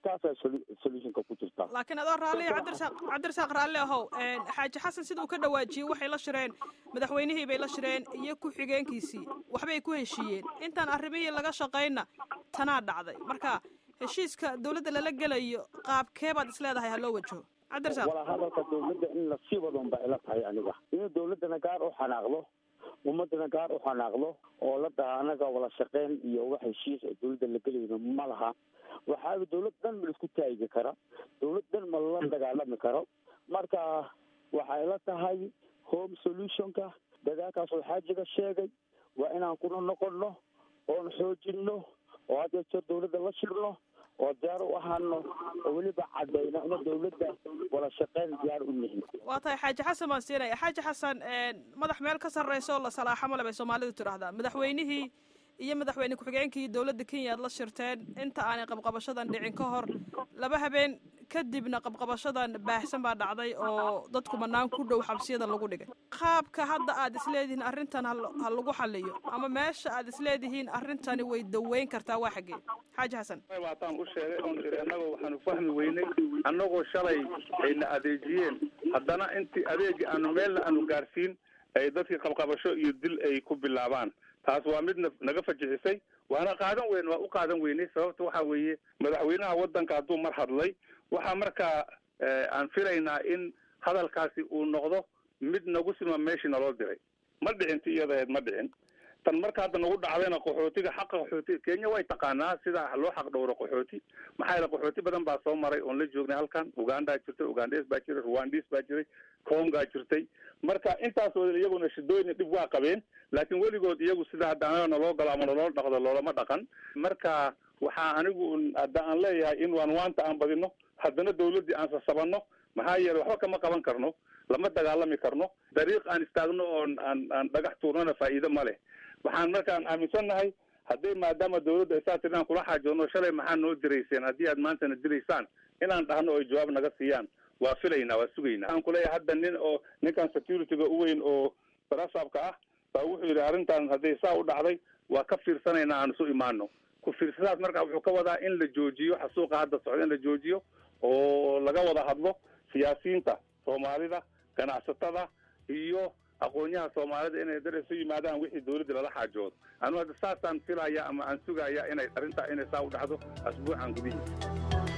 [SPEAKER 8] taasaa solutionka ku jirta
[SPEAKER 7] laakiin adoo raalli cabdirasaaq cabdirasaaq raalli ahow xaaji xasan sida uu ka dhawaajiyey waxay la shireen madaxweynihii bay la shireen iyo ku-xigeenkiisii waxbay ku heshiiyeen intaan arrimihii laga shaqayna tanaa dhacday marka heshiiska dawladda lala gelayo qaabkee baad is leedahay ha loo wajaho cabdirasaaq
[SPEAKER 8] walaa hadalka dawladda in lasii wadon ba ila tahay aniga in dawladdana gaar u xanaaqdo ummadana gaar u xanaaqdo oo la dhaha anaga wala shaqeyn iyo wax heshiis oo dawladda la gelayno ma laha waxaaba dawlad dhan ma laisku taagi kara dawlad dhan ma la dagaalami karo marka waxay la tahay home solutionka dagaalkaas oo xaajiga sheegay waa inaan kuna noqonno oon xoojinno oo had jeer dawladda la shirno oo diyaar u ahaano oo weliba cadayno ina dawladda wala shaqeyn diyaar u nihin
[SPEAKER 7] waa tahay xaaji xasan baan siinaya xaaji xasan madax meel ka sarreysa oo la salaaxo male bay soomaalidu tidhaahdaa madaxweynihii iyo madaxweyne ku-xigeenkii dowladda kenya aad la shirteen inta aanay qabqabashadan dhicin ka hor laba habeen kadibna qabqabashadan baahsan baa dhacday oo dadku banaan ku dhow xabsiyada lagu dhigay qaabka hadda aad isleedihiin arrintan ha lagu xaliyo ama meesha aad isleedihiin arrintani way daweyn kartaa waa xaggee xaaji xasan
[SPEAKER 3] waataan u sheegay oon iri annagoo waxaanu fahmi weynay annagoo shalay ayna adeejiyeen haddana intii adeegi aanu meelna aanu gaarsiin ay dadkii qabqabasho iyo dil ay ku bilaabaan taas waa mid naga fajixisay waana qaadan weyn waa u qaadan weynay sababta waxa weeye madaxweynaha waddanka hadduu mar hadlay waxaa markaa aan filaynaa in hadalkaasi uu noqdo mid nagu sima meeshii naloo diray ma dhicin ti iyadaheed ma dhicin tan marka hadda nagu dhacdayna qaxootiga xaqa qaxootiga kenya way taqaanaa sida loo xaq dhowro qaxooti maxaa yeele qaxooti badan baa soo maray oon la joognay halkan ugandaa jirtay ugandes baa jiray rwandis baa jiray congaa jirtay marka intaas wada iyaguna shidooyin dhib waa qabeen laakiin weligood iyagu sida hadda anaga naloo galo ama naloo dhaqdo loolama dhaqan marka waxaa anigu hadda aan leeyahay in waan waanta aan badino haddana dawladdii aan sasabanno maxaa yeele waxba kama qaban karno lama dagaalami karno dariiq aan istaagno oon aan aan dhagax tuurnona faa'iido ma leh waxaan markaan aaminsannahay hadday maadaama dawladda ay saa tiri inaan kula xaajoono shalay maxaa noo dirayseen haddii aad maantana diraysaan inaan dhahno oy jawaab naga siiyaan waa filaynaa waa sugaynaa waxaan kuleeyahay hadda nin oo ninkan securityga u weyn oo barasabka ah baa wuxuu yidhi arrintan hadday saa u dhacday waa ka fiirsanaynaa aan isu imaano ku fiirsadaas marka wuxuu ka wadaa in la joojiyo xasuuqa hadda socda in la joojiyo oo laga wada hadlo siyaasiyiinta soomaalida ganacsatada iyo aqoonyaha soomaalida inay dar isu yimaadaan wixii dawladda lala xaajoodo anu hadda saasaan filaya ama aan sugaya inay arrintaa inay saa u dhacdo asbuucan gudihiisa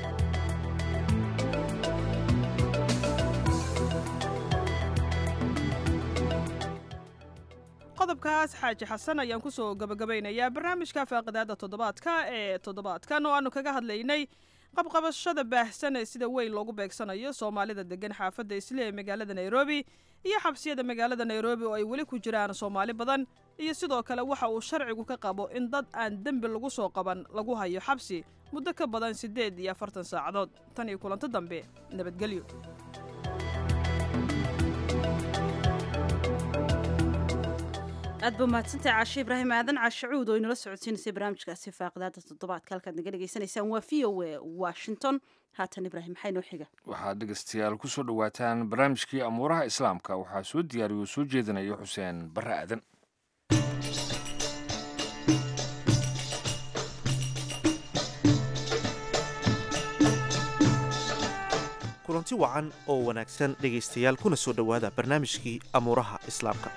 [SPEAKER 7] qodobkaas xaaji xasan ayaan kusoo gabagabaynayaa barnaamijka faaqidaada toddobaadka ee toddobaadkan oo aanu kaga hadlaynay qabqabashada baahsan ee sida weyn loogu beegsanayo soomaalida degan xaafadda isle ee magaalada nairobi iyo xabsiyada magaalada nairobi oo ay weli ku jiraan soomaali badan iyo sidoo kale waxa uu sharcigu ka qabo in dad aan dembi lagu soo qaban lagu hayo xabsi muddo ka badan siddeed iyo afartan saacadood tan iyo kulanto dambe nabadgelyo
[SPEAKER 1] aad ba mahadsantahay caashe ibraahim aadan caashacuud oo inala socodsiinaysay barnaamijkaasi faaqidaada toddobaadka halkaad naga dhegaysanaysaan waa v o a washington haatan ibraahim maxaa inoo xiga
[SPEAKER 2] waxaad dhegeystayaal ku soo dhowaataan barnaamijkii amuuraha islaamka waxaa soo diyaariyo soo jeedinaya xuseen barre aadan
[SPEAKER 10] kulanti wacan oo wanaagsan dhegaystayaal kuna soo dhowaada barnaamijkii amuuraha islaamka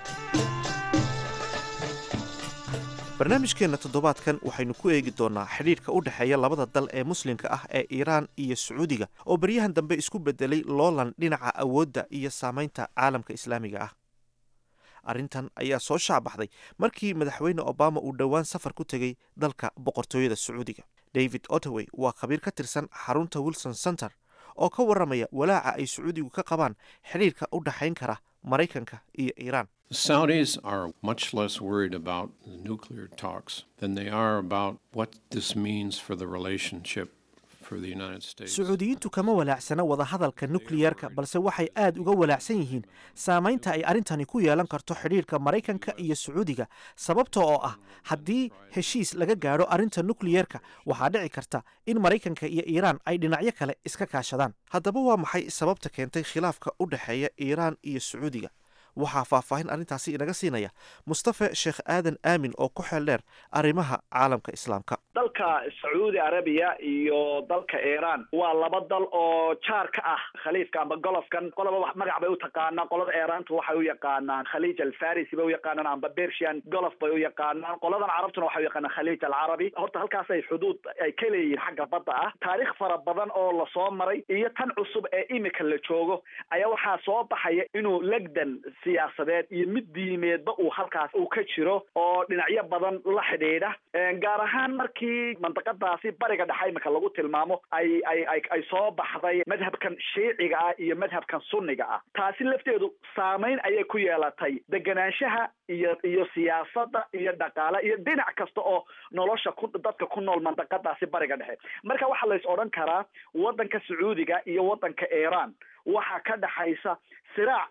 [SPEAKER 10] barnaamijkeenna toddobaadkan waxaynu ku eegi doonnaa xidhiidhka u dhexeeya labada dal ee muslimka ah ee iiraan iyo sacuudiga oo baryahan dambe isku beddelay loolan dhinaca awoodda iyo saamaynta caalamka islaamiga ah arrintan ayaa soo shaabaxday markii madaxweyne obama uu dhowaan safar ku tegey dalka boqortooyada sacuudiga david ottoway waa khabiir ka tirsan xarunta wilson center oo ka warramaya walaaca ay sacuudigu ka qabaan xidhiidhka u dhexayn kara maraykanka iyo iiraan
[SPEAKER 11] The Saudis are much less worried about the nuclear talks than they are about what this means for the relationship for the United States.
[SPEAKER 10] sacuudiyiintu kama walaacsana wadahadalka nukliyerka balse waxay aad uga walaacsan yihiin saamaynta ay arrintani ku yeelan karto xidhiidhka maraykanka iyo sacuudiga sababta oo ah haddii heshiis laga gaadho arrinta nukliyerka waxaa dhici karta in maraykanka iyo iiraan ay dhinacyo kale iska kaashadaan haddaba waa maxay sababta keentay khilaafka u dhexeeya iiraan iyo sacuudiga waxaa faahfaahin arrintaasi inaga siinaya mustafe sheekh aadan aamin oo ku xeel dheer arrimaha caalamka islaamka
[SPEAKER 12] dalka sacuudi arabiya iyo dalka iiraan waa laba dal oo jaar ka ah khaliifka amba golofkan qolaba wax magac bay u taqaanaan qolada iiraanta waxay u yaqaanaan khaliij alfarisi bay u yaqaanaan amba persian golof bay u yaqaanaan qoladan carabtuna waxay u yaqaanaan khaliij alcarabi horta halkaas ay xuduud ay ka leeyihiin xagga badda ah taariikh fara badan oo lasoo maray iyo tan cusub ee imika la joogo ayaa waxaa soo baxaya inuu legdan siyaasadeed iyo mid diimeedba uu halkaas uu ka jiro oo dhinacyo badan la xidhiidha gaar ahaan markii mandaqadaasi bariga dhexe imika lagu tilmaamo ay ay ay ay soo baxday madhabkan shiiciga ah iyo madhabkan sunniga ah taasi lafteedu saameyn ayay ku yeelatay deganaanshaha iyo iyo siyaasadda iyo dhaqaale iyo dhinac kasta oo nolosha ku dadka ku nool mandaqadaasi bariga dhexe marka waxaa la is odhan karaa waddanka sacuudiga iyo waddanka iiraan waxaa ka dhexaysa siraac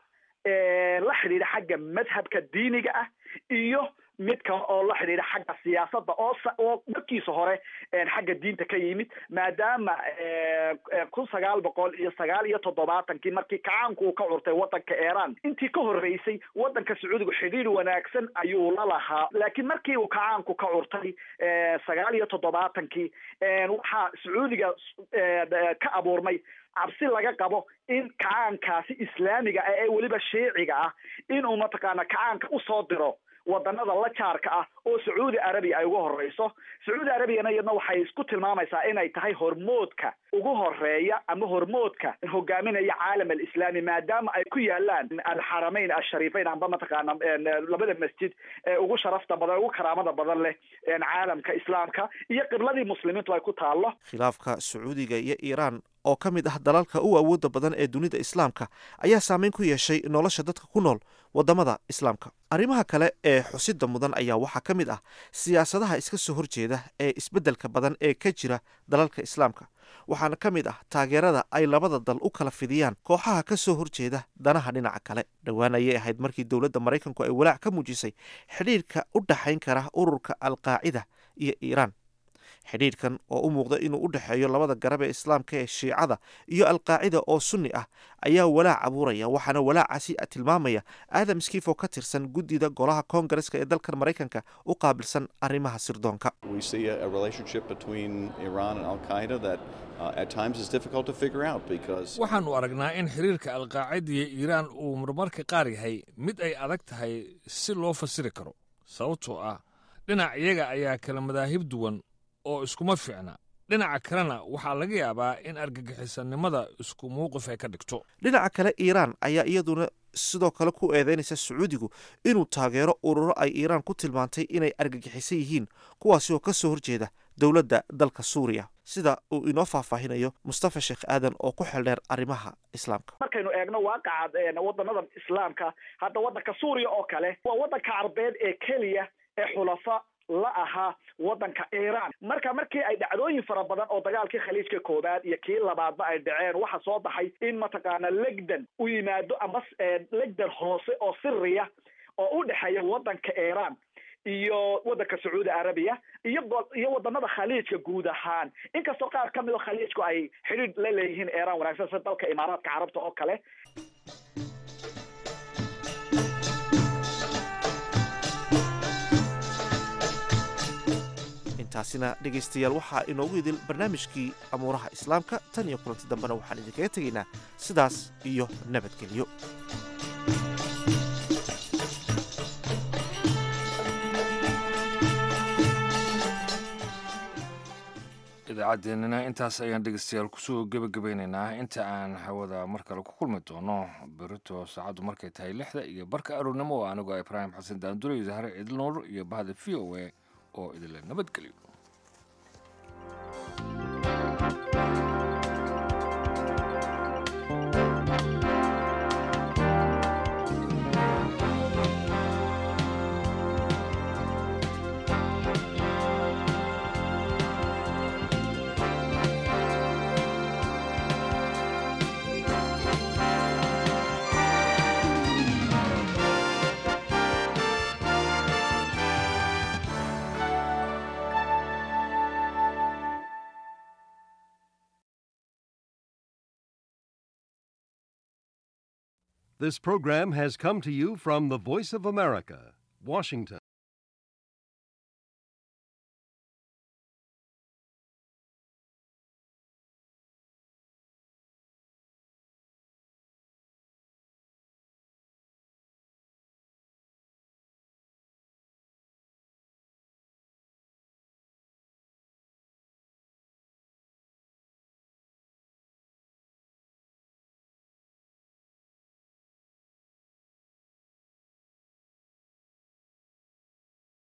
[SPEAKER 12] la xidhiidha xagga madhabka diiniga ah iyo mid kale oo la xidhiidha xagga siyaasadda oo oo markiisa hore xagga diinta ka yimid maadaama kun sagaal boqol iyo sagaal iyo toddobaatankii markii kacaanku uu ka curtay waddanka iiraan intii ka horreysay waddanka sacuudiga xidhiidh wanaagsan ayuu la lahaa laakiin markii uu kacaanku ka curtay sagaal iyo toddobaatankii waxaa sacuudiga ka abuurmay cabsi laga qabo in kacaankaasi islaamiga ah ee weliba shiiciga ah inuu mataqaana kacaanka usoo diro wadanada la jaarka ah oo sacuudi arabiya ay ugu horeyso sacuudi arabiyana iyadna waxay isku tilmaamaysaa inay tahay hormoodka ugu horeeya ama hormoodka hogaaminaya caalam alislaami maadaama ay ku yaalaan alxaramayn ashariifeyn amba mataqaana labada masjid ee ugu sharafta badan ugu karaamada badan leh caalamka islaamka iyo qibladii muslimiintu ay ku taallo
[SPEAKER 10] khilaafka sacuudiga iyo iiraan oo ka mid ah dalalka u awoodda badan ee dunida islaamka ayaa saameyn ku yeeshay nolosha dadka ku nool waddamada islaamka arrimaha kale ee xusida mudan ayaa waxaa ka mid ah siyaasadaha iska soo horjeeda ee isbeddelka badan ee ka jira dalalka islaamka waxaana ka mid ah taageerada ay labada dal u kala fidiyaan kooxaha ka soo horjeeda danaha dhinaca kale dhowaan ayay ahayd markii dowladda maraykanku ay walaac ka muujisay xidhiirka u dhexayn kara ururka alqaacida iyo iiraan xidhiidhkan oo u muuqda inuu u dhexeeyo labada garab ee islaamka ee shiicada iyo alqaacida oo sunni ah ayaa walaac abuuraya waxaana walaacaasi tilmaamaya aadam skif oo ka tirsan guddida golaha koongareska ee dalkan maraykanka u qaabilsan arrimaha sirdoonka
[SPEAKER 2] waxaannu aragnaa in xiriirka alqaacida iyo iiraan uu marmarka qaar yahay mid ay adag tahay si loo fasiri karo sababtoo ah dhinac iyaga ayaa kala madaahib duwan oo iskuma fiicna dhinaca kalena waxaa laga yaabaa in argagixisannimada isku mawqif ay ka dhigto
[SPEAKER 10] dhinaca kale iiraan ayaa iyaduna sidoo kale ku eedeynaysa sacuudigu inuu taageero ururo ay iiraan ku tilmaantay inay argagixisan yihiin kuwaasi oo ka soo horjeeda dowladda dalka suuriya sida uu inoo faahfaahinayo mustafa sheekh aadan oo ku xeldheer arrimaha islaamka
[SPEAKER 12] markaynu eegno waaqaca waddanada islaamka hadda waddanka suuriya oo kale waa waddanka carbeed ee keliya ee xulafa la ahaa waddanka iiraan marka markii ay dhacdooyin fara badan oo dagaalkii khaliijka koowaad iyo kii labaadba ay dhaceen waxaa soo baxay in mataqaana legdan u yimaado ama legdan hoose oo siriya oo u dhexeeya waddanka iiraan iyo waddanka sacuudi arabiya iyo iyo waddanada khaliijka guud ahaan inkastoo qaar ka mid o khaliijku ay xidhiidh la leeyihiin iiraan wanaagsan sida dalka imaaraadka carabta oo kale
[SPEAKER 10] taasina dhegaystayaal waxaa inoogu idil barnaamijkii amuuraha islaamka tan iyo kulanti dambena waxaan idinkaga tegaynaa sidaas iyo nabadgelyo
[SPEAKER 2] idaacaddeenina intaas ayaan dhegeystayaal kusoo gebagabaynaynaa inta aan hawada mar kale ku kulmi doono berito saacaddu markay tahay lixda iyo barka aroornimo oo anigoo ibraahim xasan daandure iyo zahre ciidilnoor iyo bahda v o a oo idinle nabadgelyo
[SPEAKER 13] This program has come to you from the Voice of America, Washington.